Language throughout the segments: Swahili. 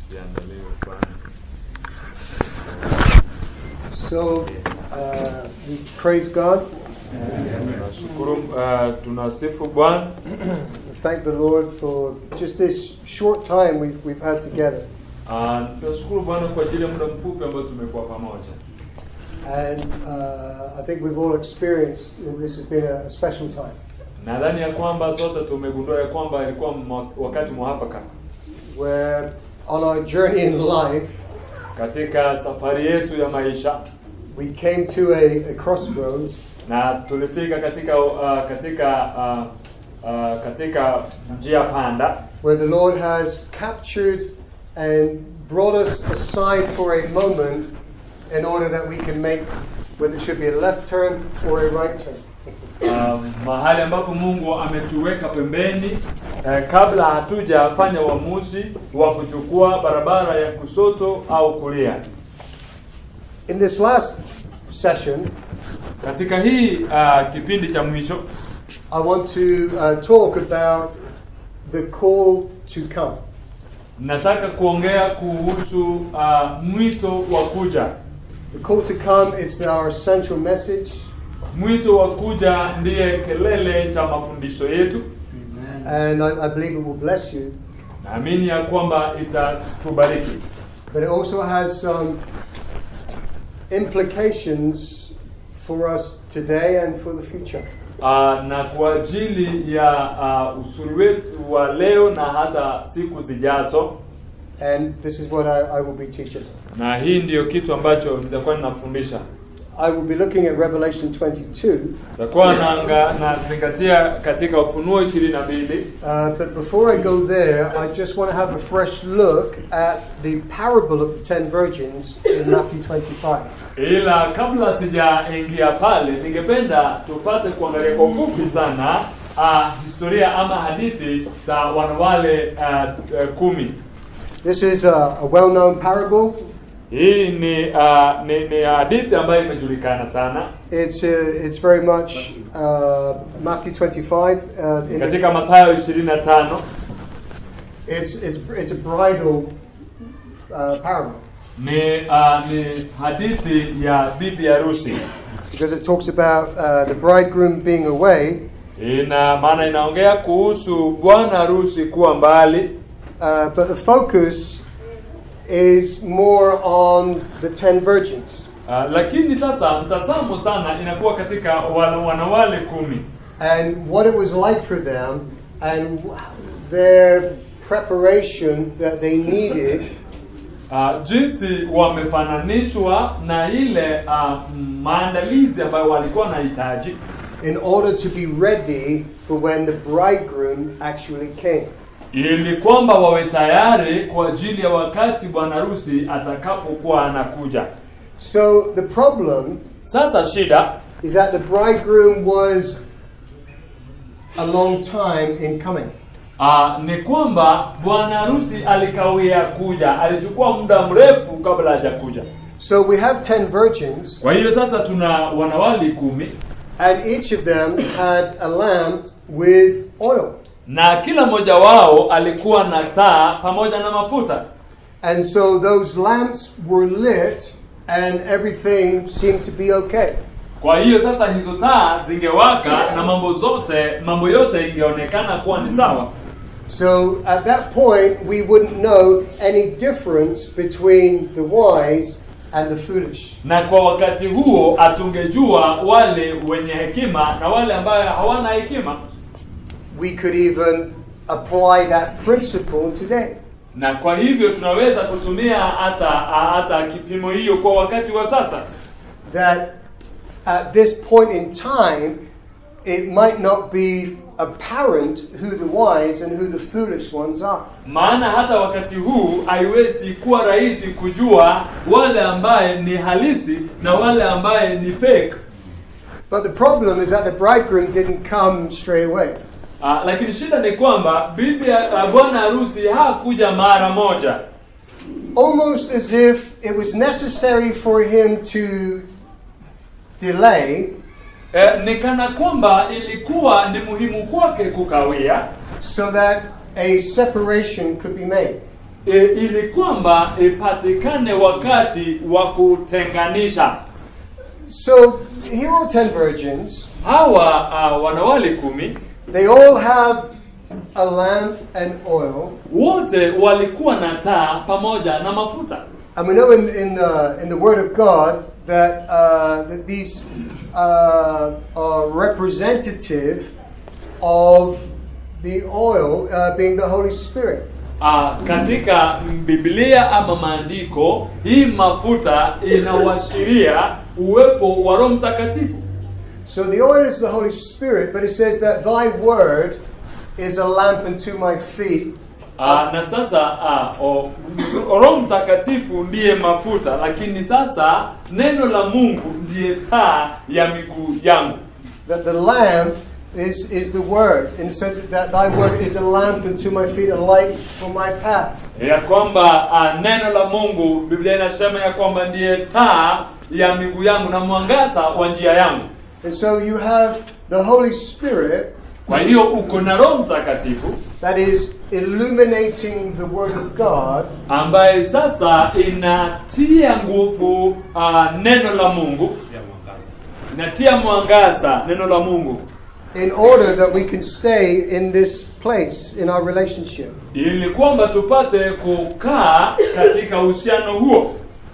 ziandaliwe kwanza. So uh, we praise God. Tunashukuru, uh, tunasifu Bwana We thank the Lord for just this short time we've, we've had together. uh, tunashukuru Bwana kwa ajili ya muda mfupi ambao tumekuwa pamoja. And uh, I think we've all experienced that this has been a, a special time Nadhani ya kwamba sote tumegundua ya kwamba ilikuwa mwa- wakati mwafaka where on our journey in life katika safari yetu ya maisha, we came to a, a crossroads na tulifika katika uh, katika uh, uh, katika njia panda where the Lord has captured and brought us aside for a moment in order that we can make whether it should be a left turn or a right turn. uh, mahali ambapo Mungu ametuweka pembeni uh, kabla hatujafanya uamuzi wa kuchukua barabara ya kushoto au kulia. In this last session, Katika hii uh, kipindi cha mwisho I want to uh, talk about the call to come. nataka kuongea kuhusu uh, mwito wa kuja. The call to come is our central message, Mwito wa kuja ndiye kelele cha mafundisho yetu. and I, I believe it will bless you. Naamini ya kwamba itatubariki, But it also has some implications for us today and for the future. uh, na kwa ajili ya uh, usuri wetu wa leo na hata siku zijazo. And this is what I, I will be teaching. Na hii ndiyo kitu ambacho nitakuwa ninafundisha. I will be looking at Revelation 22. Nitakuwa naanga nazingatia katika Ufunuo ishirini na mbili. Uh, but before I go there, I just want to have a fresh look at the parable of the ten virgins in Matthew 25. Ila kabla sijaingia pale, ningependa tupate kuangalia kwa ufupi sana uh, historia ama hadithi za wanawale uh, uh, kumi. This is a, a well known parable. Hii ni, uh, ni ni hadithi ambayo imejulikana sana It's, uh, it's very much uh, Matthew 25. Uh, in the- katika Mathayo 25 it's, it's, it's a bridal uh, parable ni uh, ni hadithi ya bibi harusi. because it talks about uh, the bridegroom being away, Ina maana inaongea kuhusu bwana harusi kuwa mbali, uh, but the focus is more on the ten virgins. uh, lakini sasa mtazamo sana inakuwa katika wana- wanawale kumi and what it was like for them and their preparation that they needed uh, jinsi wamefananishwa na ile uh, maandalizi ambayo walikuwa wanahitaji in order to be ready for when the bridegroom actually came. ili kwamba wawe tayari kwa ajili ya wakati bwana harusi atakapokuwa anakuja. So the problem Sasa shida is that the bridegroom was a long time in coming. uh, ni kwamba bwana harusi alikawia kuja, alichukua muda mrefu kabla hajakuja. So we have 10 virgins Kwa hiyo sasa tuna wanawali kumi and each of them had a lamp with oil. na kila mmoja wao alikuwa na taa pamoja na mafuta. And so those lamps were lit and everything seemed to be okay. Kwa hiyo sasa hizo taa zingewaka na mambo zote mambo yote ingeonekana kuwa ni sawa. So at that point, we wouldn't know any difference between the wise and the foolish. Na kwa wakati huo atungejua wale wenye hekima na wale ambayo hawana hekima, We could even apply that principle today. na kwa hivyo tunaweza kutumia hata hata kipimo hiyo kwa wakati wa sasa, That at this point in time, it might not be apparent who the wise and who the foolish ones are. maana hata wakati huu haiwezi kuwa rahisi kujua wale ambaye ni halisi na wale ambaye ni fake. But the problem is that the bridegroom didn't come straight away. Uh, lakini shida ni kwamba bibi uh, bwana harusi hakuja mara moja, Almost as if it was necessary for him to delay eh, ni kana kwamba ilikuwa ni muhimu kwake kukawia so that a separation could be made. e, ili kwamba ipatikane wakati wa kutenganisha So here are ten virgins. hawa uh, wanawali kumi They all have a lamp and oil. wote walikuwa na taa pamoja na mafuta And we know in, in, the, in the Word of God that, uh, that these uh, are representative of the oil uh, being the Holy Spirit. uh, katika biblia ama maandiko hii mafuta inawashiria uwepo wa roho mtakatifu So the oil is the Holy Spirit, but it says that thy word is a lamp unto my feet. uh, na sasa uh, o, roho mtakatifu ndiye mafuta lakini sasa neno la mungu ndiye taa ya miguu yangu That the lamp is, is the word, in the sense that thy word is a lamp unto my feet, a light for my path. ya kwamba uh, neno la mungu biblia inasema ya kwamba ndiye taa ya miguu yangu na mwangaza wa njia yangu And so you have the Holy Spirit kwa hiyo uko na roho mtakatifu that is illuminating the word of God ambaye sasa inatia nguvu uh, neno la mungu inatia mwangaza neno la mungu in order that we can stay in this place in our relationship. ili kwamba tupate kukaa katika uhusiano huo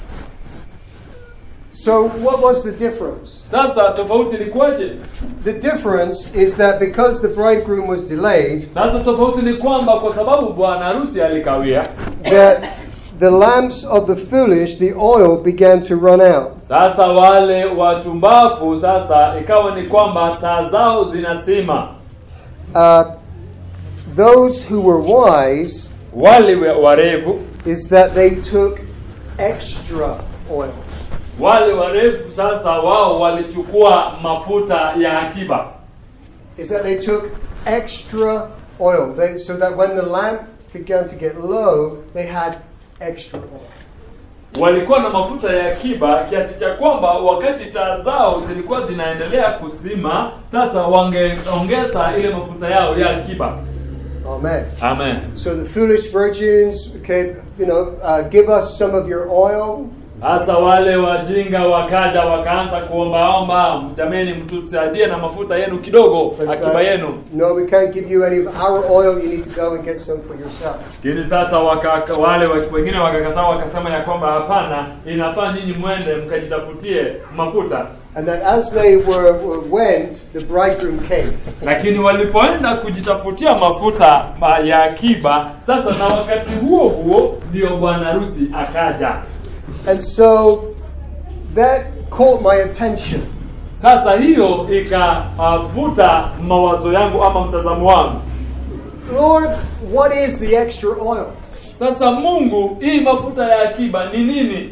So, what was the difference? sasa tofauti ilikuwaje The difference is that because the bridegroom was delayed, sasa tofauti ni kwamba kwa sababu bwana harusi alikawia that the lamps of the foolish, the oil began to run out. sasa wale wachumbafu sasa ikawa ni kwamba taa zao zinasima Uh, those who were wise wale we- warefu is that they took extra oil. wale warefu sasa wao walichukua mafuta ya akiba Is that they took extra oil. They, so that when the lamp began to get low, they had extra oil. walikuwa na mafuta ya akiba kiasi cha kwamba wakati taa zao zilikuwa zinaendelea kusima sasa wangeongeza ile mafuta yao ya akiba Amen. amen So the foolish virgins, okay, you know, uh, give us some of your oil. sasa wale wajinga wakaja wakaanza kuombaomba jameni mtusaidie na mafuta yenu kidogo But, uh, akiba yenu no, we can't give you any of our oil. You need to go and get some for yourself. lakini sasa waka, wale wa- wengine wakakataa wakasema ya kwamba hapana inafaa nyinyi mwende mkajitafutie mafuta And that as they were, were went, the bridegroom came. lakini walipoenda kujitafutia mafuta ma- ya akiba sasa na wakati huo huo ndio bwana harusi akaja And so that caught my attention. sasa hiyo ikavuta mawazo yangu ama mtazamo wangu Lord, what is the extra oil? sasa mungu hii mafuta ya akiba ni nini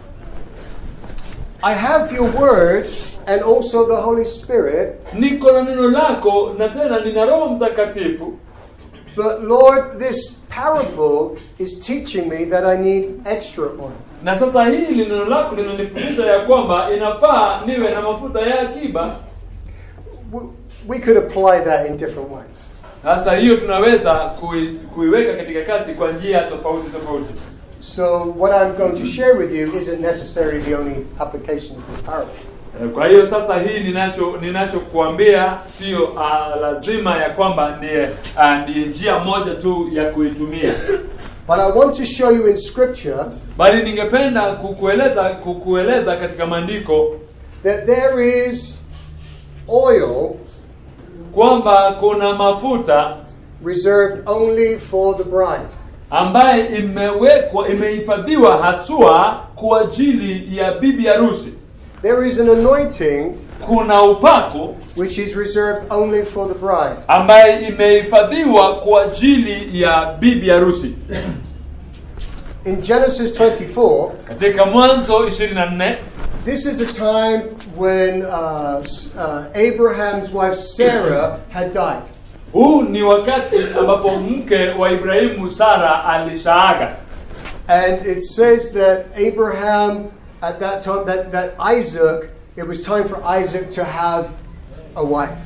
I have your word and also the Holy Spirit, niko na neno lako na tena nina roho mtakatifu but Lord, this parable is teaching me that I need extra oil. na sasa hili neno lako linanifundisha ya kwamba inafaa niwe na mafuta ya akiba W- We could apply that in different ways. sasa hiyo tunaweza kui, kuiweka katika kazi kwa njia tofauti tofauti So, what I'm going to share with you isn't necessarily the only application of this parable. Eh, kwa hiyo sasa hii ninacho ninachokuambia sio uh, lazima ya kwamba ndiye uh, ndiye njia moja tu ya kuitumia But I want to show you in Scripture bali ningependa kukueleza kukueleza katika maandiko that there is oil kwamba kuna mafuta reserved only for the bride. ambaye imewekwa imehifadhiwa haswa kwa ajili ya bibi harusi There is an anointing kuna upako which is reserved only for the bride. ambaye imehifadhiwa kwa ajili ya bibi harusi In Genesis 24, katika mwanzo 24 this is a time when uh, S- uh, Abraham's wife Sarah had died. huu ni wakati ambapo mke wa ibrahimu sara alishaaga And it says that Abraham, at that time, that, that Isaac, it was time for Isaac to have a wife.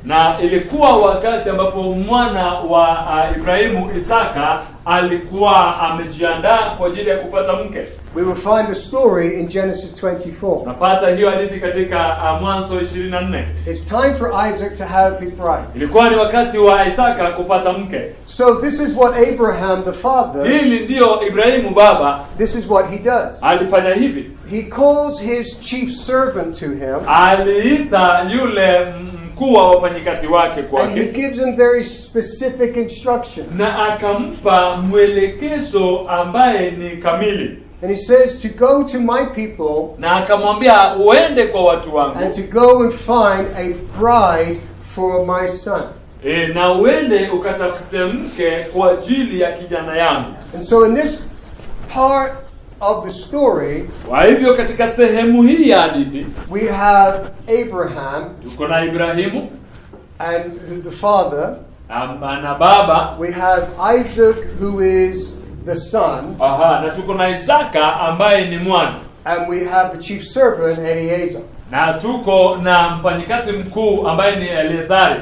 na ilikuwa wakati ambapo mwana wa uh, Ibrahimu Isaka alikuwa amejiandaa kwa ajili ya kupata mke. We will find the story in Genesis 24. Unapata hiyo hadithi katika uh, Mwanzo 24. It's time for Isaac to have his bride. Ilikuwa ni wakati wa Isaka kupata mke. So this is what Abraham the father, Hili ndiyo Ibrahimu baba this is what he does. alifanya hivi. He calls his chief servant to him Aliita yule mkuu wa wafanyikazi wake and he kwake gives him very specific instruction. na akampa mwelekezo ambaye ni kamili, And he says to go to my people na akamwambia uende kwa watu wangu and to go and find a bride for my son. e, na uende ukatafute mke kwa ajili ya kijana yangu. And so in this part of the story, Kwa hivyo katika sehemu hii ya hadithi we have Abraham tuko na Ibrahimu and the father. ama na baba We have Isaac, who is the son, aha, na tuko na Isaka ambaye ni mwana and we have the chief servant, Eliezer. na tuko na mfanyikazi mkuu ambaye ni Eleazari.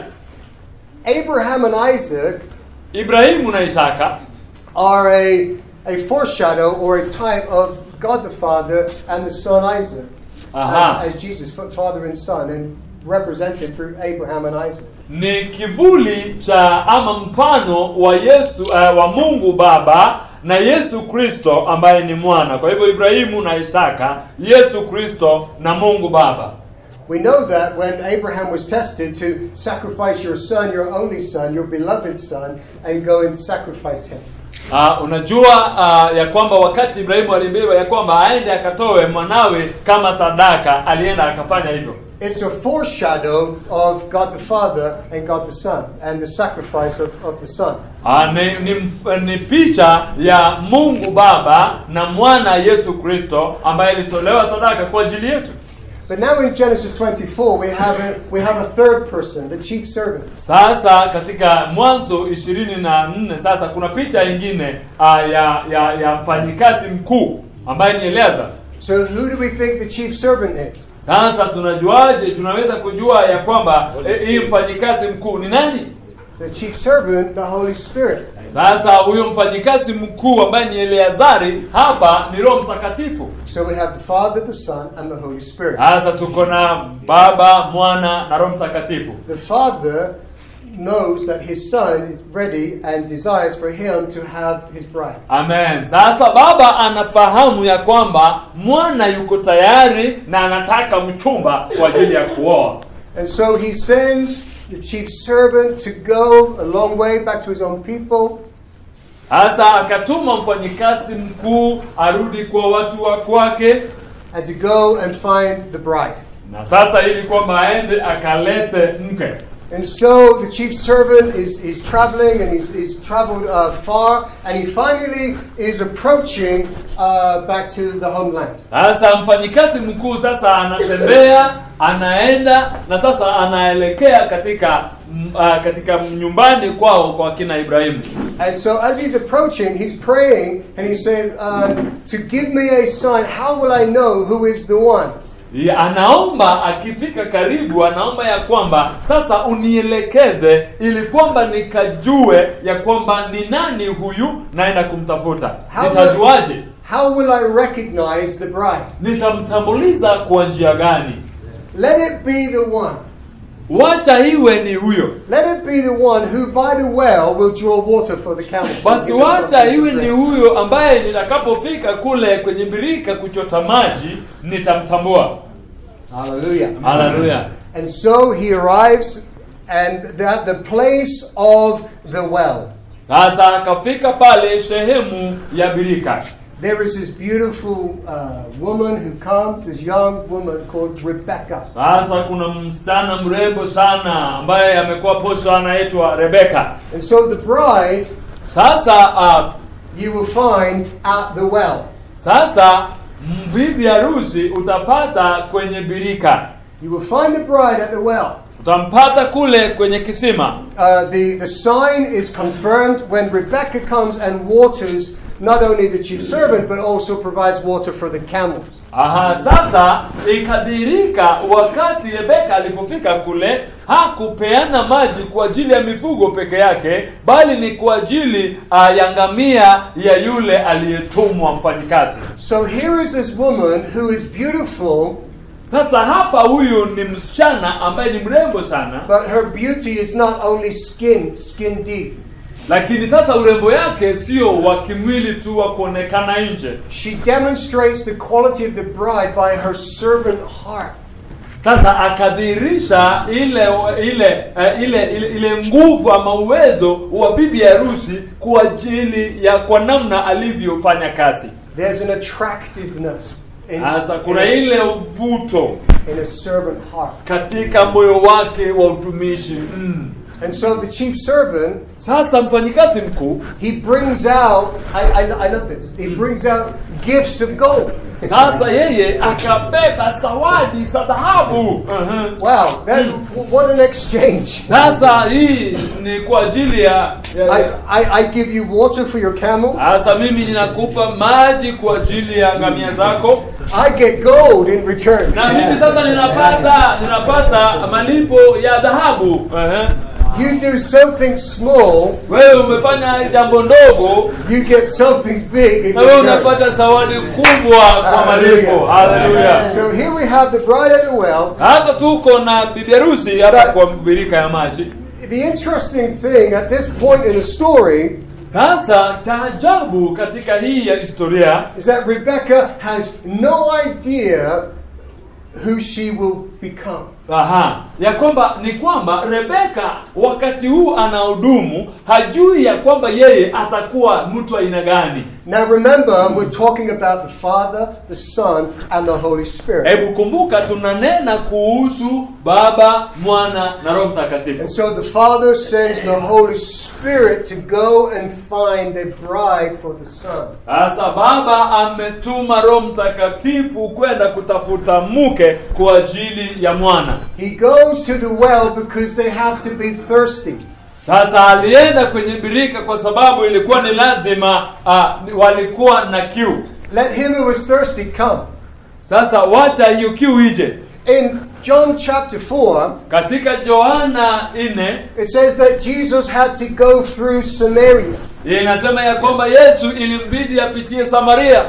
Abraham and Isaac Ibrahimu na Isaka are a, a foreshadow or a type of God the Father and the Son Isaac, Aha. as, as Jesus, fa- Father and Son, and represented through Abraham and Isaac. ni kivuli cha ama mfano wa Yesu uh, wa Mungu Baba na Yesu Kristo ambaye ni mwana. Kwa hivyo Ibrahimu na Isaka, Yesu Kristo na Mungu Baba. We know that when Abraham was tested to sacrifice your son, your only son, your beloved son, and go and sacrifice him. Uh, unajua uh, ya kwamba wakati Ibrahimu aliambiwa ya kwamba aende akatoe mwanawe kama sadaka, alienda akafanya hivyo. It's a foreshadow of God the Father and God the Son, and the sacrifice of, of the Son. Uh, ni, ni, ni picha ya Mungu Baba na mwana Yesu Kristo ambaye alitolewa sadaka kwa ajili yetu. But now in Genesis 24, we have a, we have a third person, the chief servant. Sasa katika Mwanzo ishirini na nne sasa kuna picha ingine uh, ya, ya, ya mfanyikazi mkuu ambaye ni Eleazar. So who do we think the chief servant is? Sasa tunajuaje? Tunaweza kujua ya kwamba eh, hii mfanyikazi mkuu ni nani? The chief servant, the Holy Spirit. Sasa huyo mfanyikazi mkuu ambaye ni Eleazari hapa ni Roho Mtakatifu. So we have the Father, the Son, and the Holy Spirit. Sasa tuko na Baba, Mwana na Roho Mtakatifu. The Father knows that his Son is ready and desires for him to have his bride. Amen. Sasa baba anafahamu ya kwamba mwana yuko tayari na anataka mchumba kwa ajili ya kuoa. And so he sends the chief servant to go a long way back to his own people Sasa akatuma mfanyikazi mkuu arudi kwa watu wa kwake, and to go and find the bride. na sasa ili kwamba aende akalete mke. And so the chief servant is, is traveling and he's, he's traveled uh, far and he finally is approaching uh, back to the homeland. Sasa mfanyikazi mkuu sasa anatembea, anaenda na sasa anaelekea katika mm, ah, katika nyumbani kwao kwa kina Ibrahimu. And so as he's approaching, he's praying and he's saying, uh, To give me a sign, how will I know who is the one? Ya, anaomba akifika karibu, anaomba ya kwamba sasa unielekeze, ili kwamba nikajue ya kwamba ni nani huyu naenda kumtafuta. How Nitajuaje? will, how will I recognize the bride? Nitamtambuliza kwa njia gani? Let it be the one. Wacha iwe ni huyo. Let it be the one who by the well will draw water for the camels. Basi Give them wacha something to iwe ni drink. huyo ambaye nitakapofika kule kwenye birika kuchota maji nitamtambua. Hallelujah. Haleluya. And so he arrives and at the place of the well. Sasa akafika pale sehemu ya birika. There is this beautiful uh, woman who comes, this young woman called Rebecca. Sasa kuna msichana mrembo sana ambaye amekuwa posho anaitwa Rebeka. And so the bride Sasa uh, you will find at the well. sasa mbibi harusi utapata kwenye birika, You will find the bride at the well. utampata kule kwenye kisima. Uh, the, the sign is confirmed when Rebecca comes and waters not only the chief servant, but also provides water for the camels. Aha, sasa ikadhihirika wakati Rebeka alipofika kule hakupeana maji kwa ajili ya mifugo peke yake, bali ni kwa ajili uh, ya ngamia ya yule aliyetumwa mfanyikazi. So here is this woman who is beautiful, Sasa hapa huyu ni msichana ambaye ni mrembo sana, but her beauty is not only skin, skin deep. lakini sasa urembo yake sio wa kimwili tu wa kuonekana nje. She demonstrates the quality of the bride by her servant heart. Sasa akadhihirisha ile ile eh, ile ile, ile nguvu ama uwezo wa bibi harusi kwa ajili ya kwa namna alivyofanya kazi. There's an attractiveness in, Sasa in, kuna a, ile uvuto in a servant heart. katika moyo wake wa utumishi mm. And so the chief servant, Sasa mfanyikazi mkuu he brings out, I, I, I love this, he brings out gifts of gold. sasa yeye akabeba zawadi za dhahabu. uh Wow, that, what an exchange. Sasa hii ni kwa ajili ya, ya, I, ya I, I give you water for your camel. Sasa mimi ninakupa maji kwa ajili ya ngamia zako, I get gold in return. na mimi sasa ninapata ninapata malipo ya dhahabu. Ehe. You do something small, Wewe umefanya jambo ndogo, you get something big in na wewe return. unapata zawadi kubwa kwa malipo. Haleluya! So here we have the bride at the well. Sasa tuko na bibi harusi hapa kwa birika ya maji. The interesting thing at this point in the story Sasa taajabu katika hii ya historia is that Rebecca has no idea who she will become. Aha, ya kwamba ni kwamba Rebeka wakati huu anahudumu hajui ya kwamba yeye atakuwa mtu aina gani. Now remember, we're talking about the Father, the Son, and the Holy Spirit. Hebu kumbuka tunanena kuhusu Baba, Mwana na Roho Mtakatifu. And so the Father sends the Holy Spirit to go and find a bride for the Son. Sasa Baba ametuma Roho Mtakatifu kwenda kutafuta mke kwa ajili ya mwana. He goes to the well because they have to be thirsty. Sasa alienda kwenye birika kwa sababu ilikuwa ni lazima uh, walikuwa na kiu. Let him who is thirsty come. Sasa wacha hiyo kiu ije. In John chapter 4, Katika Yohana 4 it says that Jesus had to go through Samaria. inasema ya kwamba Yesu ilimbidi apitie Samaria.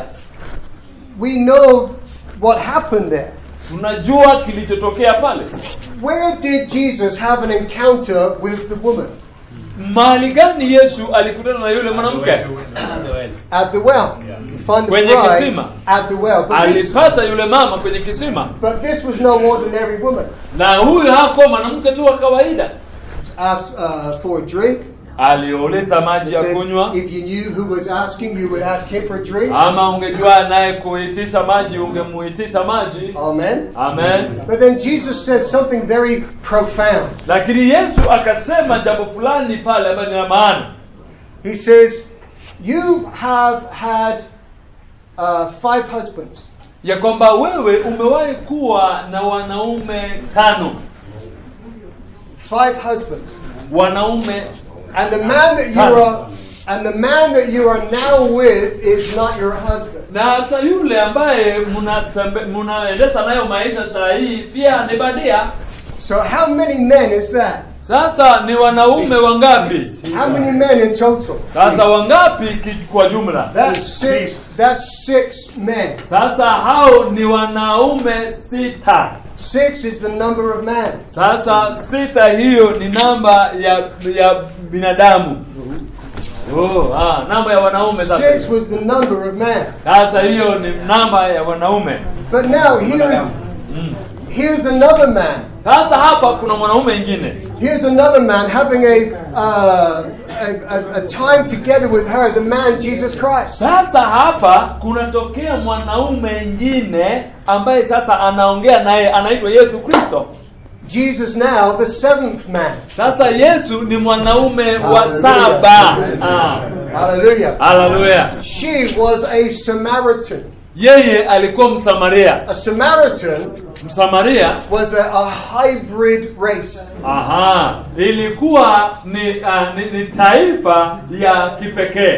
We know what happened there. Tunajua kilichotokea pale. Where did Jesus have an encounter with the woman? Mahali gani Yesu alikutana na yule mwanamke? At the well. You find the Kwenye bride kisima. at the well. But this, Alipata yule mama kwenye kisima, but this was no ordinary woman. na huyu hakuwa mwanamke tu wa kawaida. Asked uh, for a drink. Aliuliza It maji ya says, kunywa, if you knew who was asking, you would ask him for a drink. ama ungejua naye kuitisha maji ungemuitisha maji. Amen. Amen. But then Jesus says something very profound. Lakini Yesu akasema jambo fulani pale ambayo ni la maana. He says, You have had uh, five husbands. ya kwamba wewe umewahi kuwa na wanaume tano Five husbands. wanaume And the man that you are and the man that you are now with is not your husband. na hata yule ambaye mnatembe- mnaendesha nayo maisha saa hii pia ni badia So how many men is that? sasa ni wanaume wangapi How many men in total? sasa wangapi ki- kwa jumla That's six. That's six men. sasa hao ni wanaume sita Six is the number of man. sasa sita hiyo ni namba ya ya binadamu oh, ah, namba ya wanaume sasa Six was the number of man. sasa hiyo ni namba ya wanaume But now here is here's another man. Sasa hapa kuna mwanaume ingine. Here's another man having a, uh, a, a, a time together with her, the man Jesus Christ. Sasa hapa kunatokea mwanaume ingine ambaye sasa anaongea naye anaitwa Yesu Kristo. Jesus now, the seventh man. Sasa Yesu ni mwanaume wa Hallelujah. saba. Ah, Hallelujah. haleluya. She was a Samaritan. Yeye alikuwa Msamaria. A Samaritan Msamaria, was a, a hybrid race. aha, ilikuwa ni, uh, ni, ni taifa ya kipekee.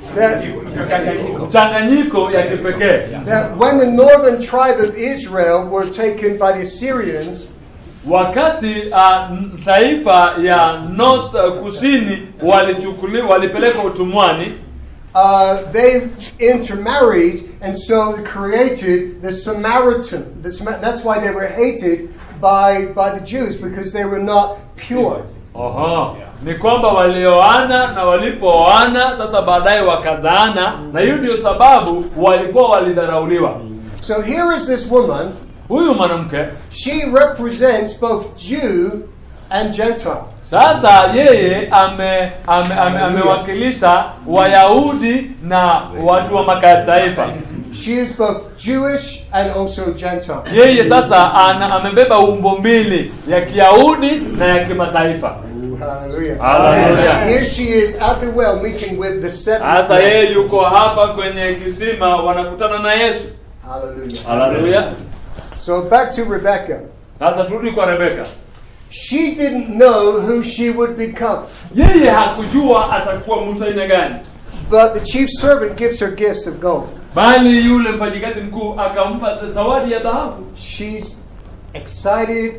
that, mchanganyiko ya kipekee that when the northern tribe of Israel were taken by the Assyrians, wakati uh, n- taifa ya north uh, kusini walichukuli walipelekwa utumwani uh, they intermarried and so created the Samaritan. The, Sama- that's why they were hated by, by the Jews because they were not pure. Oho. Ni kwamba walioana na walipooana sasa baadaye wakazaana, na hiyo ndio sababu walikuwa walidharauliwa. So here is this woman. Huyu mwanamke She represents both Jew and Gentile. sasa yeye ame, ame, ame, amewakilisha Wayahudi na watu wa makataifa. She is both Jewish and also Gentile. Yeye sasa ana, amebeba umbo mbili ya Kiyahudi na ya kimataifa. Hallelujah. Hallelujah. Here she is at the well meeting with the seven. Sasa men. yeye yuko hapa kwenye kisima, wanakutana na Yesu. Hallelujah. Haleluya. So back to Rebecca. Sasa turudi kwa Rebeka. She didn't know who she would become. Yeye hakujua atakuwa mtu aina gani, But the chief servant gives her gifts of gold. bali yule mfanyikazi mkuu akampa zawadi ya dhahabu. She's excited,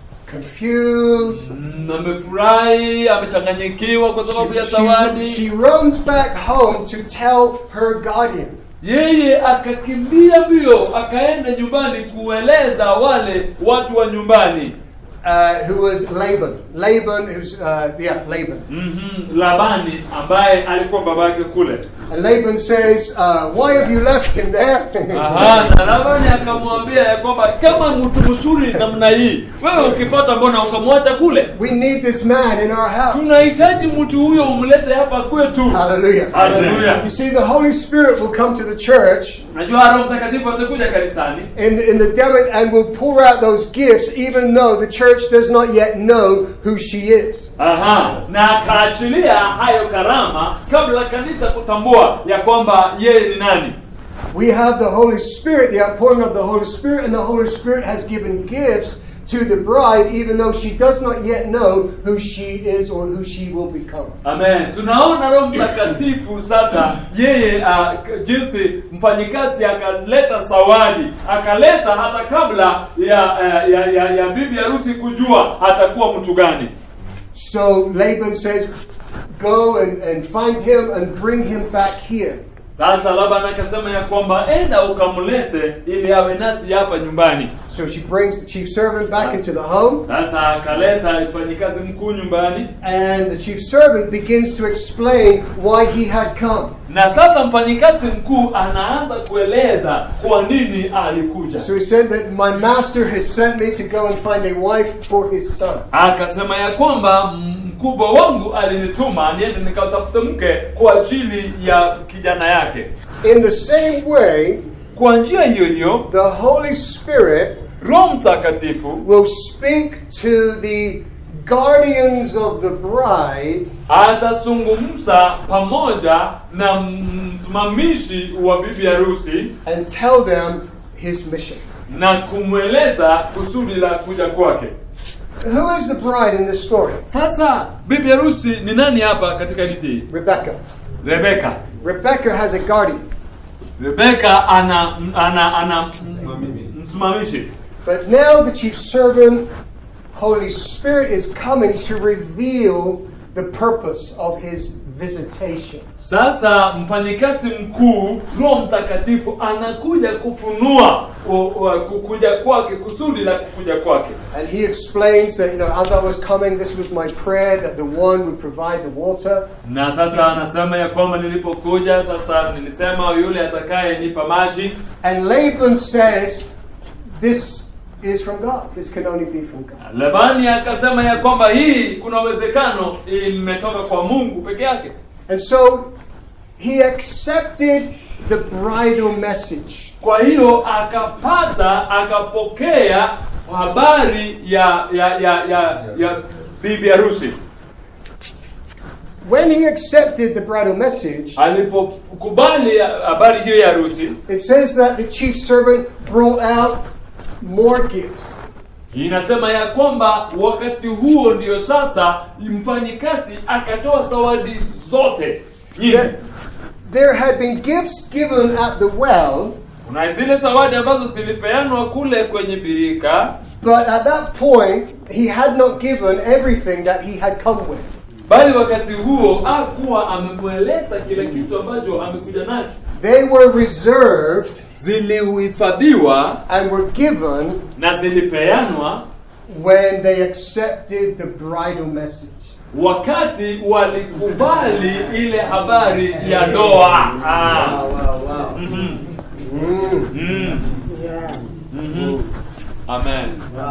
confused. Mm, Amefurahi, amechanganyikiwa kwa sababu ya She, she, zawadi. she runs back home to tell her guardian. Yeye akakimbia mbio, akaenda nyumbani kueleza wale watu wa nyumbani. Uh, who was Laban? Laban, who's uh, yeah, Laban. Mhm, Labani ambaye alikuwa babake kule. And Laban says, uh, "Why have you left him there?" Aha, na Labani akamwambia ya kwamba kama mtu mzuri namna hii, wewe ukipata mbona ukamwacha kule? we need this man in our house. Tunahitaji mtu huyo umlete hapa kwetu. Hallelujah. Haleluya. You see, the Holy Spirit will come to the church Najua Roho Mtakatifu atakuja kanisani in, in the demo and will pour out those gifts, even though the church does not yet know who she is. Aha, na akaachilia hayo karama kabla kanisa kutambua ya kwamba yeye ni nani. We have the Holy Spirit, the outpouring of the Holy Spirit, and the Holy Spirit has given gifts to the bride, even though she does not yet know who she is or who she will become. Amen. Tunaona Roho Mtakatifu sasa yeye uh, k- jinsi mfanyikazi akaleta zawadi, akaleta hata kabla ya, uh, ya, ya, ya bibi harusi kujua atakuwa mtu gani. So Laban says, Go and, and find him and bring him back here. Sasa Laban akasema ya kwamba enda ukamlete ili awe nasi hapa nyumbani. So she brings the chief servant back into the home, Sasa akaleta mfanyikazi mkuu nyumbani, and the chief servant begins to explain why he had come. na sasa mfanyikazi mkuu anaanza kueleza kwa nini alikuja. So he said that my master has sent me to go and find a wife for his son. Akasema ya kwamba mkubwa wangu alinituma niende nikatafute mke kwa ajili ya kijana yake. In the same way, Kwa njia hiyo hiyo, the Holy Spirit Roho Mtakatifu will speak to the guardians of the bride atazungumza pamoja na msimamishi wa bibi harusi and tell them his mission. na kumweleza kusudi la kuja kwake. Who is the bride in this story? Sasa bibi harusi ni nani hapa katika hadithi hii? Rebecca. Rebeka. Rebecca has a guardian. Rebeka ana ana ana msimamishi. But now the chief servant, Holy Spirit, is coming to reveal the purpose of his visitation. Sasa mfanyikazi mkuu Roho Mtakatifu anakuja kufunua u- u- kukuja kwake, kusudi la kukuja kwake. And he explains that, you know, as I was coming, this was my prayer that the one would provide the water. Na sasa anasema ya kwamba nilipokuja sasa nilisema yule atakaye nipa maji, And Laban says, This is from God. This can only be from God. Labani akasema ya kwamba hii kuna uwezekano imetoka kwa Mungu peke yake. And so he accepted the bridal message. Kwa hiyo akapata akapokea habari ya ya ya ya, ya bibi harusi. When he accepted the bridal message, Alipokubali habari hiyo ya harusi, it says that the chief servant brought out more gifts. inasema ya kwamba wakati huo ndio sasa mfanyikazi akatoa zawadi zote nyingi. That, there had been gifts given at the well, kuna zile zawadi ambazo zilipeanwa kule kwenye birika but at that point, he had not given everything that he had come with. bali wakati huo hakuwa amemweleza kile kitu ambacho amekuja nacho They were reserved zilihifadhiwa and were given na zilipeanwa when they accepted the bridal message. wakati walikubali ile habari ya ndoa ah. Mhm. Mm. Mm. Mhm. amen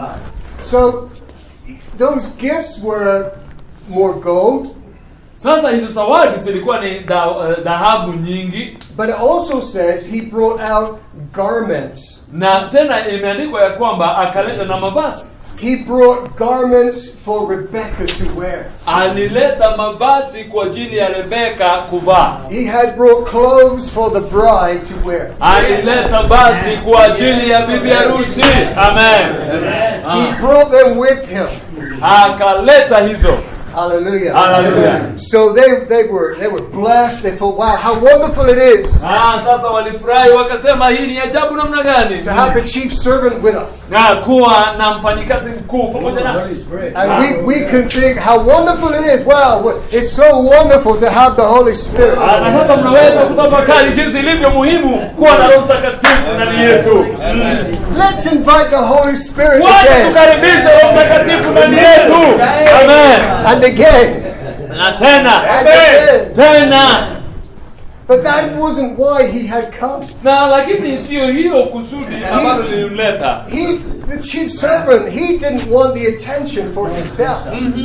So, those gifts were more gold, sasa hizo zawadi zilikuwa ni dha- eh, dhahabu nyingi but it also says he brought out garments. na tena imeandikwa ya kwamba akaleta na mavazi He brought garments for Rebecca to wear. alileta mavazi kwa ajili ya rebeka kuvaa He had brought clothes for the bride to wear. alileta basi kwa ajili ya bibi harusi amen He Ah. brought them with him. akaleta hizo Hallelujah. Hallelujah. So they, they were they were blessed. They thought, wow, how wonderful it is Ah, sasa walifurahi wakasema hii ni ajabu namna gani to have the chief servant with us. na kuwa na mfanyikazi mkuu pamoja nasi And we, we can think how wonderful it is. Wow, it's so wonderful to have the Holy Spirit. Ah, na sasa mnaweza kutafakari jinsi ilivyo muhimu kuwa na roho mtakatifu ndani yetu Mm. Let's invite the Holy Spirit wacha again tukaribishe roho mtakatifu ndani yetu amen and again. na tena And again. tena But that wasn't why he had come. na lakini sio hiyo kusudi ambalo lilimleta He, the chief servant, he didn't want the attention for himself.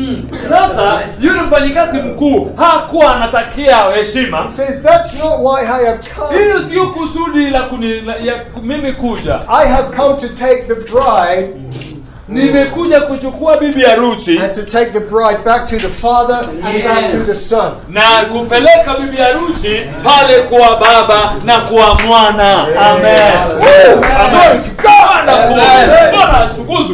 sasa yule mfanyikazi mkuu hakuwa anatakia heshima He says, That's not why I have come. hiyo sio kusudi la, kuni, la ya mimi kuja I have come to take the bride nimekuja kuchukua bibi harusi and to take the bride back to the Father and back to the Son. na kupeleka bibi harusi pale kwa baba na kwa mwana amen Woo! Glory to God! Bwana kuwe- Bwana atukuzwe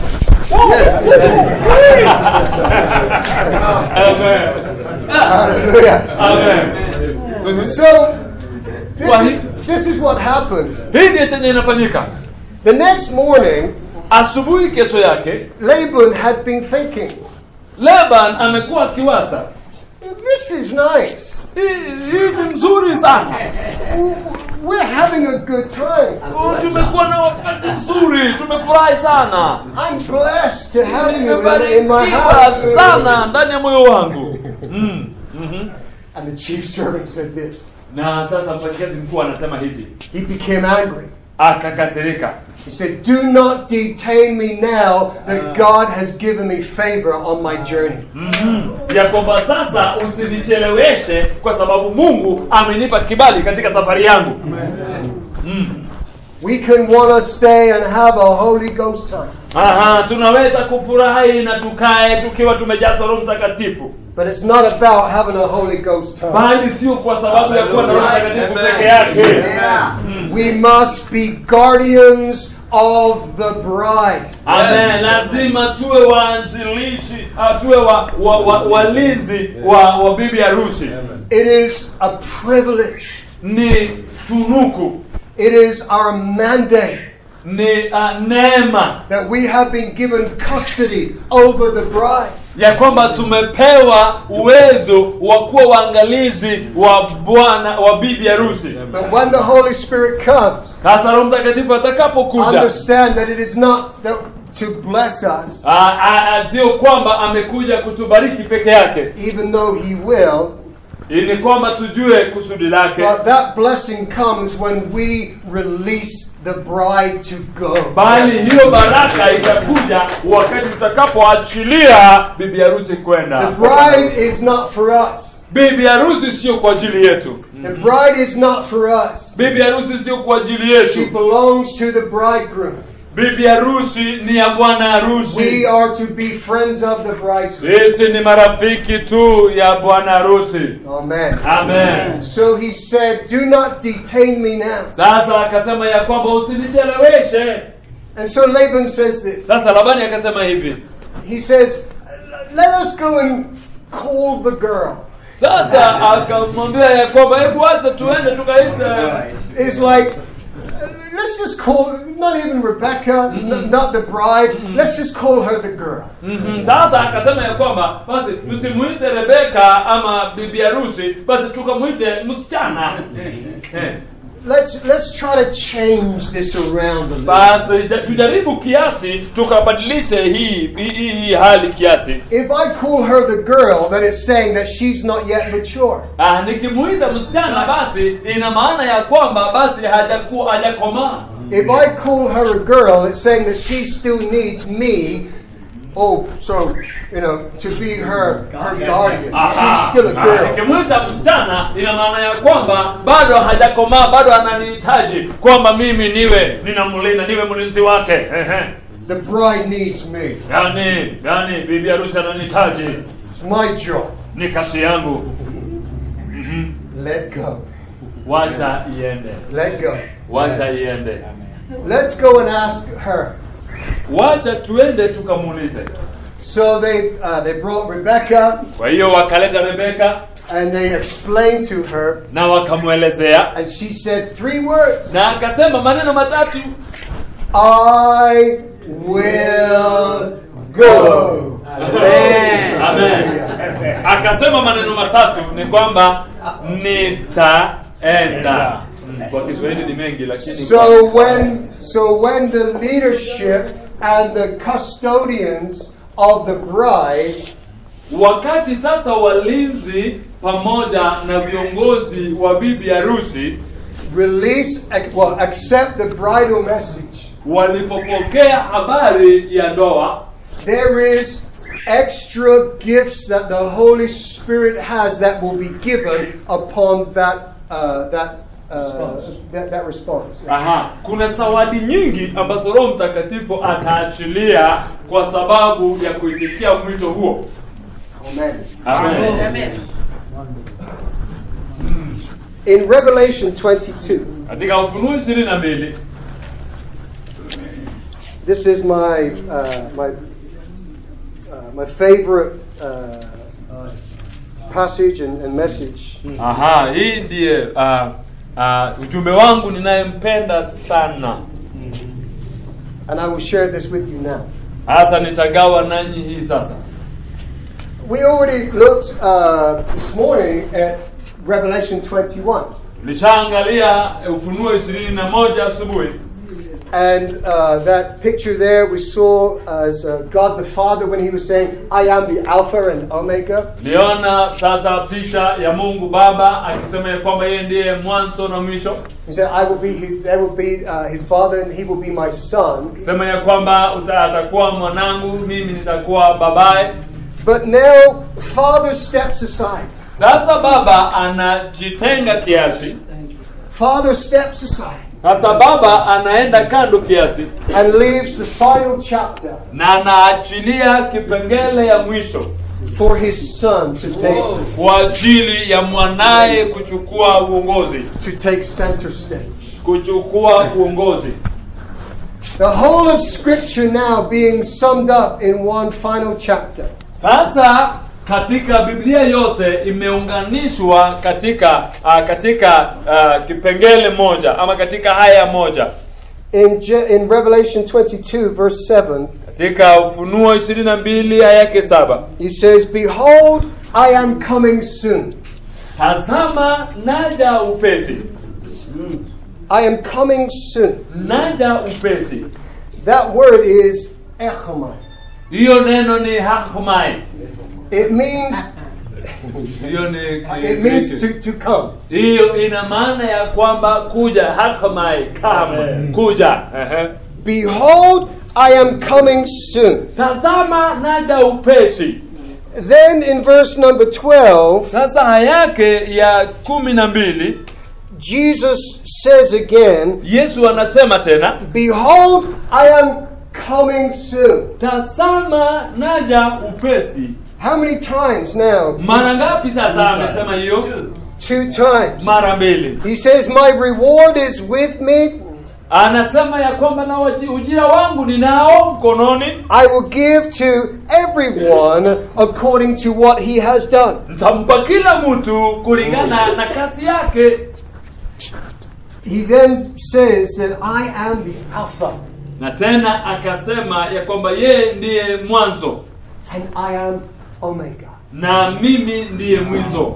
amen Hallelujah. amen So, this is, this is what happened. hii ndiyo chenye inafanyika The next morning, asubuhi kesho yake Laban had been thinking, Laban amekuwa akiwaza This is nice. hii hii ni mzuri sana We're having a good time. Oh, tumekuwa na wakati mzuri tumefurahi sana I'm blessed to have you in, in my nimebarikiwa house. sana ndani ya moyo wangu mm. And the chief servant said this. na sasa mfanyikazi mkuu anasema hivi He became angry. akakasirika He said, Do not detain me now that God has given me favor on my journey. ya kwamba sasa usinicheleweshe kwa sababu mungu amenipa kibali katika safari yangu We can want to stay and have a Holy Ghost time. Aha, tunaweza kufurahi na tukae tukiwa tumejazwa roho mtakatifu But it's not about having a Holy Ghost time. bali sio kwa sababu ya kuwa na roho mtakatifu peke yake We must be guardians of the bride. Amen. Lazima tuwe waanzilishi, ah, tuwe wa, wa, wa, walinzi wa, wa bibi harusi. It is a privilege. Ni tunuku, It is our mandate ni uh, neema that we have been given custody over the bride. ya kwamba tumepewa uwezo wa kuwa waangalizi wa bwana wa bibi harusi. But when the Holy Spirit comes, Sasa Roho Mtakatifu atakapokuja, understand that it is not that to bless us, ah, ah, ah, sio kwamba amekuja kutubariki peke yake, even though He will, ni kwamba tujue kusudi lake. but that blessing comes when we release the bride to go. bali hiyo baraka itakuja wakati tutakapoachilia bibi harusi The kwenda. bride is not for us. Bibi harusi sio kwa ajili yetu. The bride is not for us. Bibi harusi sio kwa ajili She yetu. belongs to the bridegroom. Bibi harusi ni ya bwana We harusi. are to be friends of the bridegroom. Sisi ni marafiki tu ya bwana harusi. Amen. Amen. So he said, Do not detain me now. Sasa akasema ya kwamba usinicheleweshe. And so Laban says this. Sasa Labani akasema hivi. He says, Let us go and call the girl. sasa akamwambia ya kwamba hebu acha tuende tukaite It's like, uh, let's just call, not even Rebecca, n- not the bride, let's just call her the girl. Mhm. sasa akasema ya kwamba basi tusimuite rebeka ama bibi harusi basi tukamwite msichana Eh. Let's, let's try to change this around a little. basi ja- tujaribu kiasi tukabadilishe hii hii, hii, hii hali kiasi If I call her the girl, then it's saying that she's not yet mature. ah, nikimuita msichana basi ina maana ya kwamba basi hajakuwa hajakomaa If I call her a girl, it's saying that she still needs me. Oh, so you know, to be her her guardian. She's still a Ah, girl. nikimwita msichana ina maana ya kwamba bado hajakomaa bado ananihitaji kwamba mimi niwe ninamlinda niwe mlinzi wake Ehe. The bride needs me. yani yani bibi harusi ananihitaji It's my job. ni kazi yangu Let go. wacha iende Let go. wacha iende Let's go and ask her. wacha tuende tukamuulize So they uh, they brought Rebecca kwa hiyo wakaleta rebeka and they explained to her, na wakamwelezea and she said three words: na akasema maneno matatu "I will go." Amen. Amen. akasema maneno matatu ni kwamba nitaenda Mm, kwa kiswahili ni mengi lakini So when so when the leadership and the custodians of the bride wakati sasa walinzi pamoja na viongozi wa bibi harusi release ac- well accept the bridal message, walipopokea habari ya ndoa there is extra gifts that the Holy Spirit has that will be given upon that uh, that, uh, that that response. Aha, kuna zawadi nyingi ambazo Roho Mtakatifu ataachilia kwa sababu ya kuitikia mwito huo. Amen. Amen. In Revelation 22, Katika Ufunuo 22 this is my uh, my uh, my favorite uh, passage and, and message. Aha, hii ndiye uh, uh, ujumbe wangu ninayempenda sana. And I will share this with you now. Hasa nitagawa nanyi hii sasa. We already looked uh, this morning at Revelation 21. Tulishaangalia Ufunuo 21 asubuhi. And uh, that picture there we saw as uh, God the Father when he was saying, I am the Alpha and Omega. Liona sasa picha ya Mungu Baba akisema ya kwamba yeye ndiye mwanzo na mwisho. He said, I will be his, there will be uh, his father and he will be my son. Sema ya kwamba uta- atakuwa mwanangu, mimi nitakuwa babaye. But now, Father steps aside. Sasa baba anajitenga kiasi. Father steps aside Sasa baba anaenda kando kiasi and leaves the final chapter na anaachilia kipengele ya mwisho for his son to take, kwa ajili ya mwanaye kuchukua uongozi, to take center stage. kuchukua uongozi. The whole of Scripture now being summed up in one final chapter. Sasa katika Biblia yote imeunganishwa katika uh, katika uh, kipengele moja ama katika haya moja In, Je- in Revelation 22, verse 7, katika Ufunuo 22 aya yake saba he says, Behold, I am coming soon. tazama naja upesi, I am coming soon. naja upesi. That word is echomai. Hiyo neno ni hakmai, It means hiyo ni it means to, to come. hiyo ina maana ya kwamba kuja, hakmai, come, kuja. Ehe. Behold, I am coming soon. Tazama naja upesi. Then in verse number 12, Sasa aya yake ya kumi na mbili Jesus says again, Yesu anasema tena, Behold, I am coming soon. tazama naja upesi. How many times now? Mara ngapi sasa amesema hiyo? Two times. Mara mbili. He says, My reward is with me, anasema ya kwamba na waji- ujira wangu ninao mkononi I will give to everyone according to what he has done. nitampa kila mtu kulingana na kazi yake He then says that I am the Alpha na tena akasema ya kwamba yeye ndiye mwanzo and I am Omega. na mimi ndiye mwizo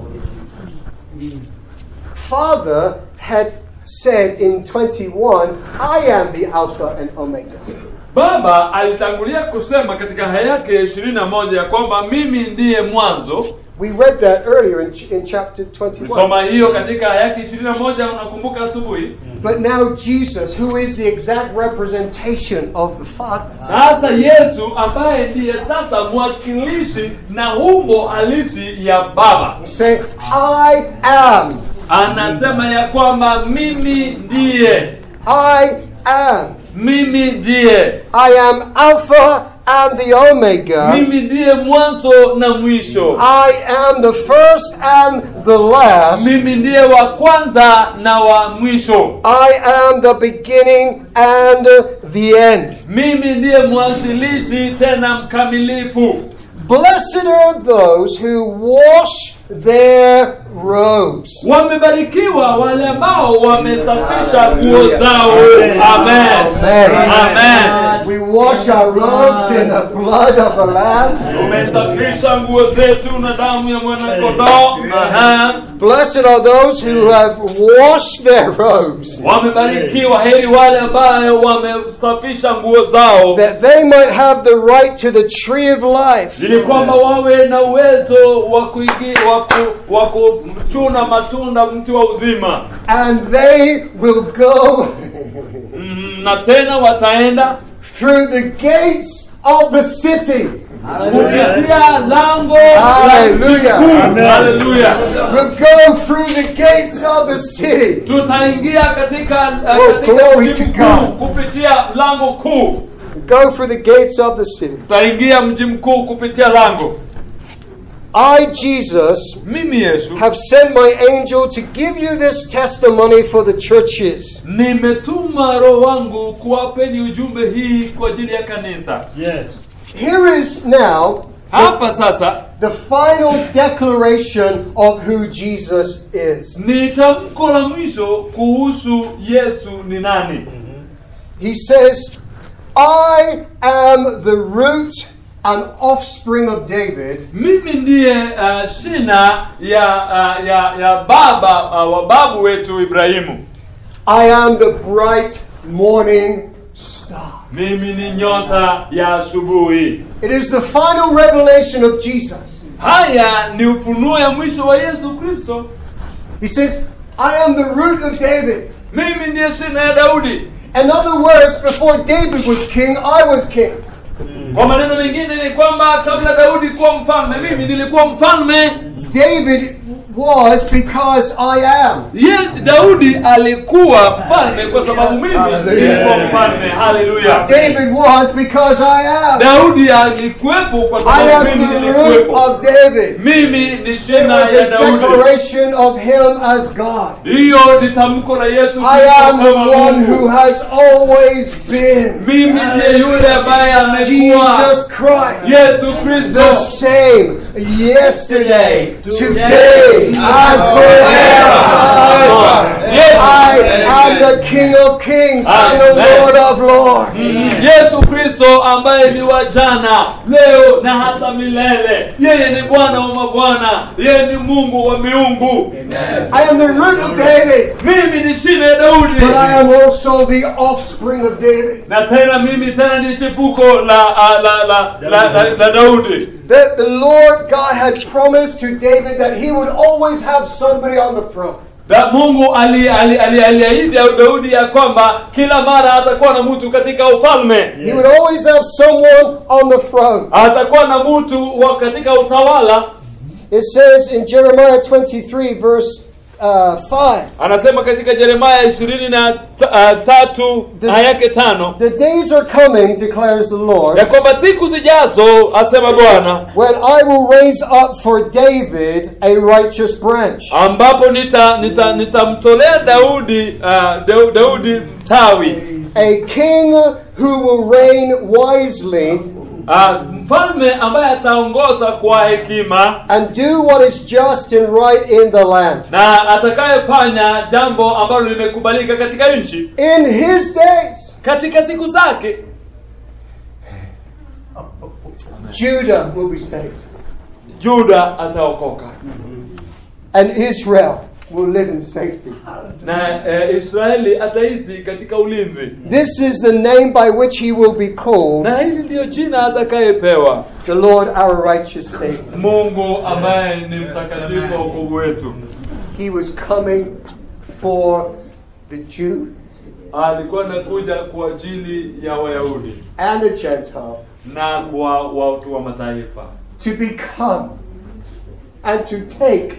Father had said in 21, I am the Alpha and Omega. baba alitangulia kusema katika haya yake ishirini na moja ya kwamba mimi ndiye mwanzo We read that earlier in, ch- in chapter 21. soma hiyo katika haya yake ishirini na moja unakumbuka asubuhi But now Jesus, who is the exact representation of the Father, sasa yesu ambaye ndiye sasa mwakilishi na umbo halisi ya baba he's saying, I am, anasema ya kwamba mimi ndiye I am, mimi ndiye I am Alpha and the Omega. mimi ndiye mwanzo na mwisho I am the first and the last. mimi ndiye wa kwanza na wa mwisho I am the beginning and the end. mimi ndiye mwanzilishi tena mkamilifu Blessed are those who wash their robes. wamebarikiwa wale ambao wamesafisha nguo zao amen amen We wash our robes in the blood of the Lamb. tumesafisha nguo zetu na damu ya mwanakondoo Aha. Blessed are those who have washed their robes, wamebarikiwa heri wale ambayo wamesafisha nguo zao that they might have the right to the tree of life ili kwamba wawe na uwezo wa kuingi- wa ku- wa kuchuna matunda mti wa uzima and they will go Mm, na tena wataenda through the gates of the city. kupitia lango Hallelujah. haleluya Will go through the gates of the city. tutaingia katika uh, Oh, katika glory mji to mkuu God. kupitia lango kuu Go through the gates of the city. tutaingia mji mkuu kupitia lango I, Jesus, mimi yesu have sent my angel to give you this testimony for the churches. nimetuma roho wangu kuwapeni ujumbe hii kwa ajili ya kanisa Yes. Here is now hapa sasa the final declaration of who Jesus is. ni tamko la mwisho kuhusu yesu ni nani He says, I am the root and offspring of David, mimi ndiye uh, shina ya, uh, ya ya baba uh, wa babu wetu ibrahimu I am the bright morning star. mimi ni nyota ya asubuhi It is the final revelation of Jesus. haya ni ufunuo ya mwisho wa yesu kristo He says, I am the root of David. mimi ndiye shina ya daudi In other words, before David was king, I was king. kwa maneno mengine ni kwamba kabla daudi kuwa mfalme mimi nilikuwa mfalme David was because I am. ye daudi alikuwa mfalme kwa sababu mimi Hallelujah. nilikuwa mfalme haleluya David was because I am. daudi alikuwepo kwa I sababu am mimi the root nilikuwepo of David. mimi ni It shina was ya a daudi declaration of him as God. hiyo ni tamko la yesu I Kristo am the kama one Mungu. who has always been. mimi ndiye yule ambaye amekuwa Jesus Christ. yesu The kristo same yesterday, today, and forever. Yes. I am the King of Kings and the Amen. Lord of Lords. yesu kristo ambaye ni wa jana leo na hata milele yeye ni bwana wa mabwana yeye ni mungu wa miungu I am the root of David, mimi ni shina ya daudi but I am also the offspring of David. na tena mimi tena ni chipuko la la la la, la, la, la daudi That the Lord God had promised to David that he would always have somebody on the throne. na mungu aliahidi ali, ali, aliahidi ya daudi ya kwamba kila mara atakuwa na mtu katika ufalme He would always have someone on the throne. atakuwa na mtu wa katika utawala It says in Jeremiah 23, verse uh, 5, anasema katika Yeremia ishirini na t- ah, tatu The- aya yake tano the days are coming, declares the Lord, ya kwamba siku zijazo, asema Bwana, when I will raise up for David a righteous branch, ambapo nita nita nitamtolea Daudi uh, Daudi mtawi a king who will reign wisely uh, mfalme ambaye ataongoza kwa hekima and do what is just and right in the land. na atakayefanya jambo ambalo limekubalika katika nchi In his days, katika siku zake. Judah will be saved, Juda ataokoka and Israel will live in safety. na eh, Israeli ataishi katika ulinzi, This is the name by which he will be called na hili ndiyo jina atakayepewa the Lord our righteous Savior. Mungu ambaye ni mtakatifu wa wokovu wetu. He was coming for the Jew Alikuwa anakuja kwa ajili ya Wayahudi and the Gentile na kwa watu wa mataifa to become and to take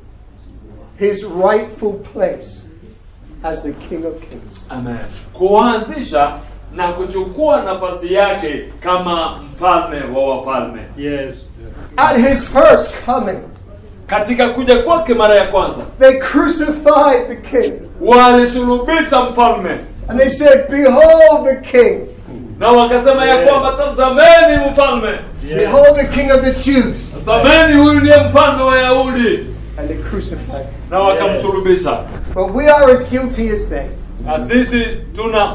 his rightful place as the King of Kings. Amen. Kuanzisha na kuchukua nafasi yake kama mfalme wa wafalme. Yes. At his first coming, Katika kuja kwake mara ya kwanza, they crucified the king walisulubisha mfalme and they said, Behold the king, na wakasema ya Yes. kwamba tazameni mfalme, behold the king of the Jews. tazameni huyu ndiye mfalme wa Yahudi, And they crucified him. na wakamsulubisha. But we are as guilty as they. Na sisi tuna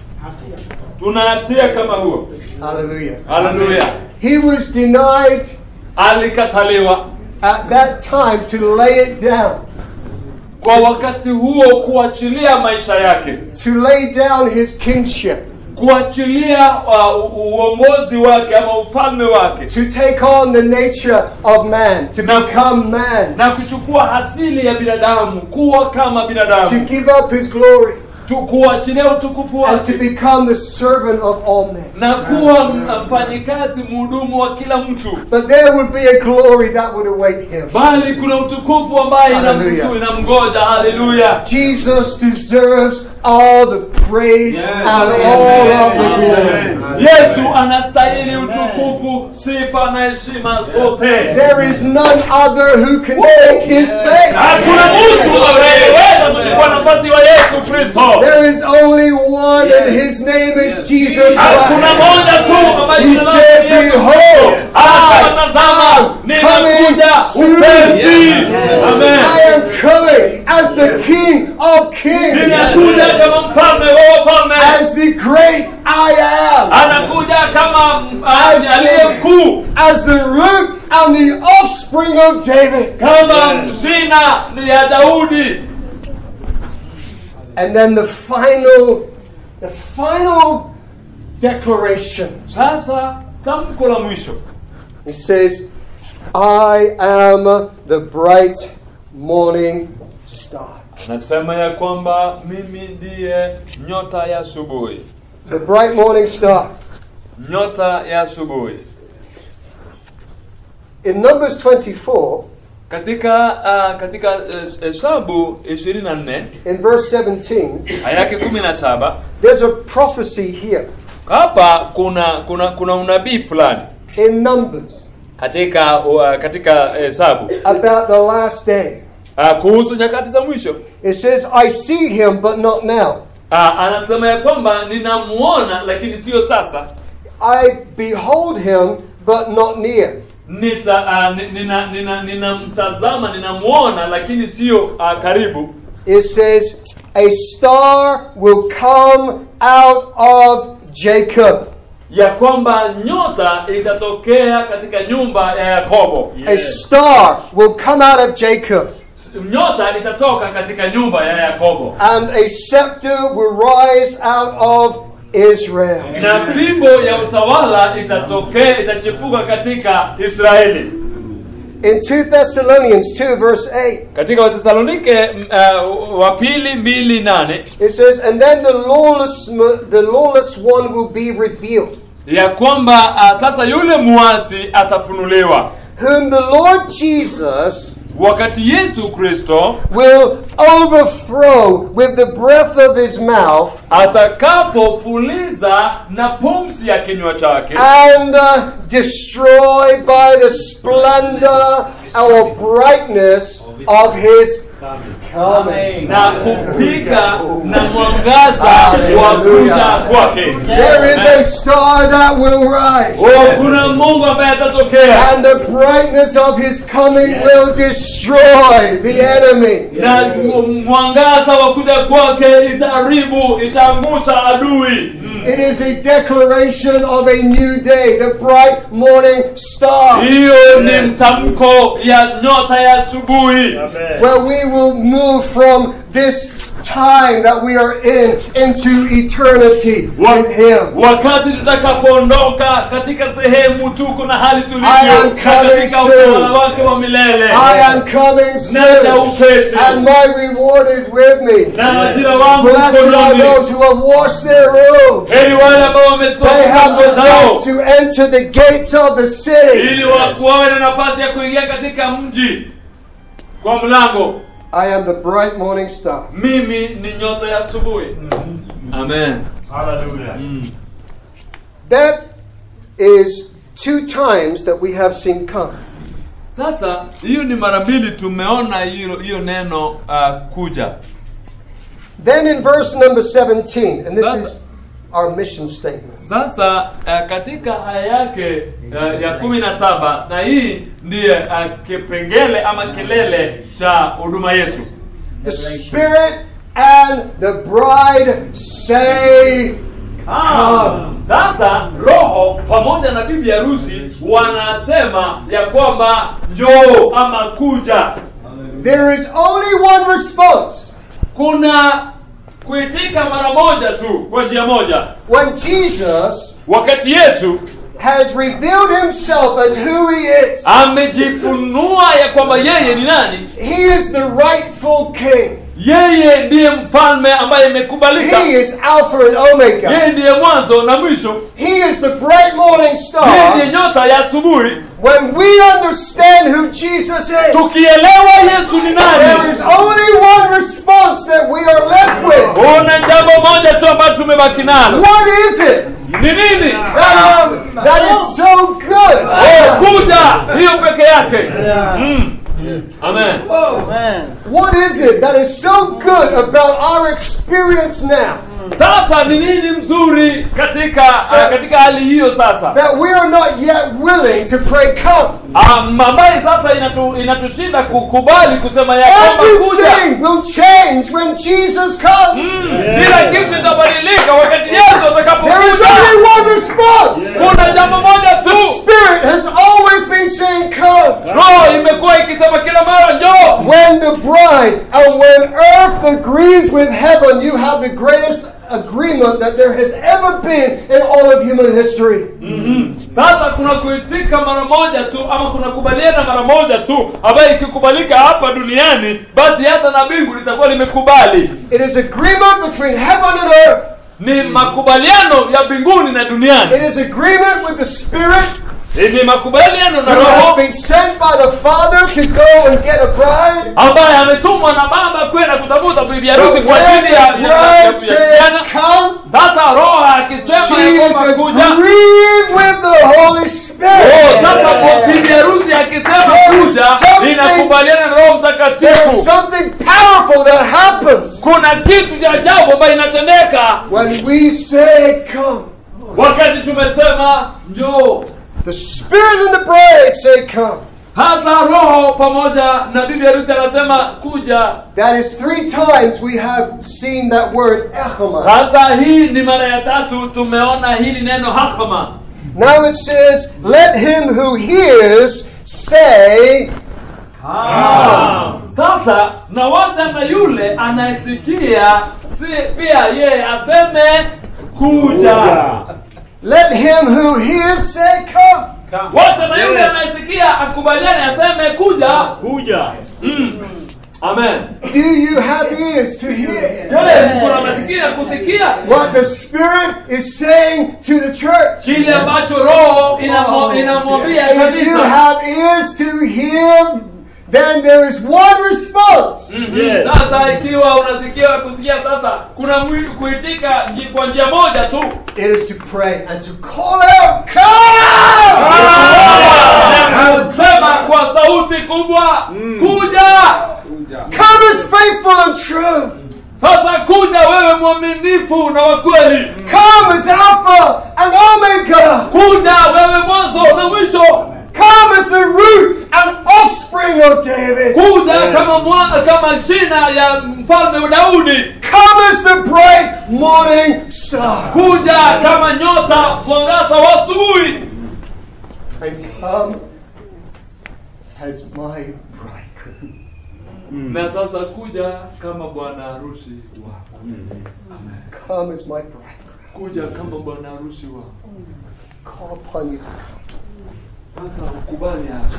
tuna hatia kama huo. Hallelujah. Haleluya! He was denied Alikataliwa at that time to lay it down, kwa wakati huo kuachilia maisha yake, to lay down his kingship, kuachilia uh, u- uongozi wake ama ufalme wake, to take on the nature of man, to Now- become man, na kuchukua asili ya binadamu, kuwa kama to binadamu, give up his glory, tu, kuachilia utukufu and to wake become the servant of all men. na kuwa mfanyikazi mhudumu wa kila mtu. But there would be a glory that would await him. bali kuna utukufu ambaye Hallelujah. inamtu- inamgoja. Haleluya! Jesus deserves all the praise Yes. and Amen. all of the glory. Amen. Yesu anastahili utukufu, sifa na heshima zote. There is none other who can take his place. Hakuna mtu anayeweza kuchukua nafasi wa Yesu Kristo. There is only one, and his name is Jesus Hakuna Christ. moja tu ambaye He jina lake said, ni Yesu Behold, Kristo. Akasema, tazama, am ninakuja coming upesi. I Amen. am coming as the King of Kings, Ninakuja kama mfalme wa wafalme. as the great I am, Anakuja kama As uh, aliye the- mkuu, as the root and the offspring of David. kama mzina ya Daudi. And then the final, the final declaration. Sasa tamko la mwisho He says, I am the bright morning star. nasema ya kwamba mimi ndiye nyota ya asubuhi, The bright morning star. nyota ya asubuhi. In Numbers 24, Katika uh, katika eh, Hesabu 24 in verse 17, aya yake 17 there's a prophecy here. hapa kuna kuna kuna unabii fulani In Numbers, katika uh, katika Hesabu about the last day. uh, kuhusu nyakati za mwisho. It says, I see him, but not now. Uh, anasema ya kwamba ninamuona lakini sio sasa. I behold him, but not near. Nita uh, ni- nina nina ninamtazama ninamuona lakini sio uh, karibu. It says, A star will come out of Jacob. ya kwamba nyota itatokea katika nyumba ya Yakobo. A star will come out of Jacob, Nyota itatoka katika nyumba ya Yakobo, and a scepter will rise out of Israel. na fimbo ya utawala itatokea itachipuka katika Israeli. In 2 Thessalonians 2, verse 8, Katika Wathesalonike m- uh, wa pili mbili nane it says, And then the lawless, the lawless one will be revealed, ya kwamba uh, sasa yule muasi atafunuliwa, whom the Lord Jesus wakati yesu kristo will overthrow with the breath of his mouth atakapopuliza na pumzi ya kinywa chake and uh, destroy by the splendor or brightness of his coming. na kupiga na mwangaza wa kuja kwake There is a star that will rise. Oh, kuna mungu ambaye atatokea And the brightness of his coming will destroy the enemy. na mwangaza wa kuja kwake itaharibu itaangusha adui It is a declaration of a new day, the bright morning star, hiyo ni mtamko ya nyota ya asubuhi where we will move from this time that we are in into eternity Wa- with Him. wakati tutakapoondoka katika sehemu tuko na hali I tulivyo am na coming katika soon. utawala wake wa milele I am coming Naja soon, upesi. and my reward is with me. na ajira wangu Blessed are mkononi those who have washed their robes. heri wale ambao They wamesoma have nguo the zao right to enter the gates of the city. ili wa- wawe na nafasi ya kuingia katika mji kwa mlango I am the bright morning star. mimi ni nyota ya asubuhi amen Hallelujah. That is two times that we have seen come. sasa hiyo ni mara mbili tumeona hiyo hiyo neno uh, kuja Then in verse number 17, and this That's- is our mission statement. sasa uh, katika haya yake uh, ya kumi na saba na hii ndiye uh, kipengele ama kilele cha huduma yetu The Spirit and the bride say, Come. sasa roho pamoja na bibi harusi wanasema ya kwamba njoo ama kuja There is only one response. kuna kuitika mara moja tu kwa njia moja When Jesus wakati yesu has revealed himself as who he is, amejifunua ya kwamba yeye ni nani he is the rightful king. yeye ndiye mfalme ambaye imekubalika He is Alpha and Omega. yeye ndiye mwanzo na mwisho He is the bright morning yeye ndiye star. nyota ya asubuhi When we understand who Jesus is, tukielewa yesu ni there nani is only one response that we are left with. kuna jambo moja tu ambayo tumebaki nalo What is it? ni nini That is, that is so good. Oh, kuja hiyo peke yake mm. amen What is it that is so good about our experience now sasa ni nini mzuri katika uh, katika hali hiyo sasa that we are not yet willing to pray, Come? um, ambaye sasa inatu, inatushinda kukubali kusema ya kwamba kuja Everything will change when Jesus comes. kila kitu itabadilika wakati yesu There is atakapokuja only one response. kuna jambo moja The tu Spirit has always been saying, Come. roho imekuwa ikisema kila mara njoo When the bride and when earth agrees with heaven, you have the greatest agreement that there has ever been in all of human history. sasa kuna kuitika mara moja tu ama kuna kubaliana mara moja tu ambayo ikikubalika hapa duniani basi hata na mbingu litakuwa limekubali It is agreement between heaven and earth. ni makubaliano ya mbinguni na duniani It is agreement with the Spirit ni makubaliano na who has roho been sent by the Father to go and get a bride. ambaye ametumwa na baba kwenda kutafuta bibi But harusi when kwa ajili ya ya- the ya- ya- bride ya says, kijana Come, sasa roho akisema she ya is kwamba kuja agreeing with the Holy Oh, Spirit. sasa kwa bibi harusi akisema There is kuja something- inakubaliana na roho There is mtakatifu something powerful that happens kuna kitu cha ajabu ambayo inatendeka when we say, Come. wakati tumesema njoo The Spirit and the bride say, Come. hasa roho pamoja na bibi harusi anasema kuja That is three times we have seen that word echema. sasa hii ni mara ya tatu tumeona hili neno hakama Now it says, Let him who hears say, sasa na wacha na yule anayesikia si pia yeye aseme kuja Let him who hears say, Come. wacha na yule anayesikia akubaliane aseme kuja Kuja. amen Do you have ears to hear je kuna masikio kusikia what the Spirit is saying to the church? kile ambacho roho inamo- inamwambia If you kanisa have ears to hear, then there is one response. Mhm. Yes. Sasa ikiwa unasikia kusikia sasa kuna mwili kuitika nji- kwa njia moja tu. It is to pray and to call out, Come! Na kusema kwa sauti kubwa, kuja! Come as faithful and true. Sasa kuja wewe mwaminifu na wa kweli. Come as Alpha and Omega. Kuja wewe mwanzo na mwisho. Come as the root and offspring of David. Kuja Yeah. kama mwa, kama shina ya mfalme wa Daudi. Come as the bright morning star. Kuja kama nyota mwangaza wa asubuhi. And come as my bridegroom. Na sasa kuja kama bwana harusi wako. Amen. Come as my bridegroom. Kuja kama bwana harusi wako. Call upon you to come. Sasa ukubali hapo.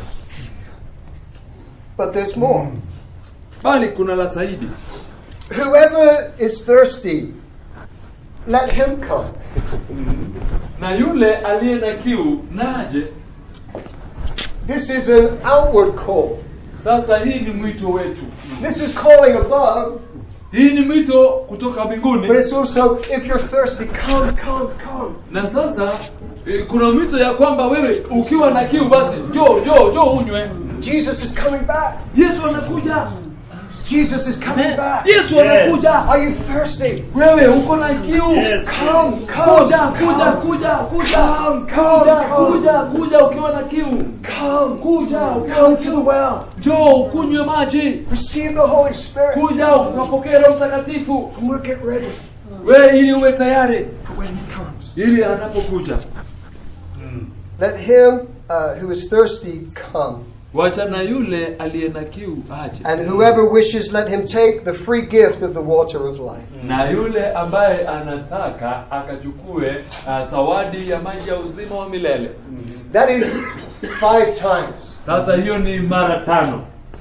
But there's more. Bali kuna la zaidi. Whoever is thirsty, let him come. Na yule aliye na kiu naje. This is an outward call. Sasa hii ni mwito wetu. This is calling above, Hii ni mwito kutoka but mbinguni. it's also if you're thirsty, come, come, come. Na sasa eh, kuna mwito ya kwamba wewe ukiwa na kiu basi njoo njoo njoo unywe. Jesus is coming back. Yesu anakuja. Jesus is coming back. Yesu Yes. anakuja. Are you thirsty? Wewe uko na kiu. Yes. Come, come, Kuja kuja come, kuja kuja. come, Kuja come, kuja kuja ukiwa na kiu. come, Kuja ukiwa come na to the kiu. well. Njoo ukunywe maji. Receive the Holy Spirit, Kuja ukapokea Roho Mtakatifu. and we'll get ready Wewe ili uwe tayari for when He comes. ili anapokuja. Let him uh, who is thirsty come, Wacha na yule aliye na kiu aje. and whoever wishes, let him take the free gift of the water of life. na yule ambaye anataka akachukue uh, zawadi ya maji ya uzima wa milele. That is five times. Sasa hiyo ni mara tano.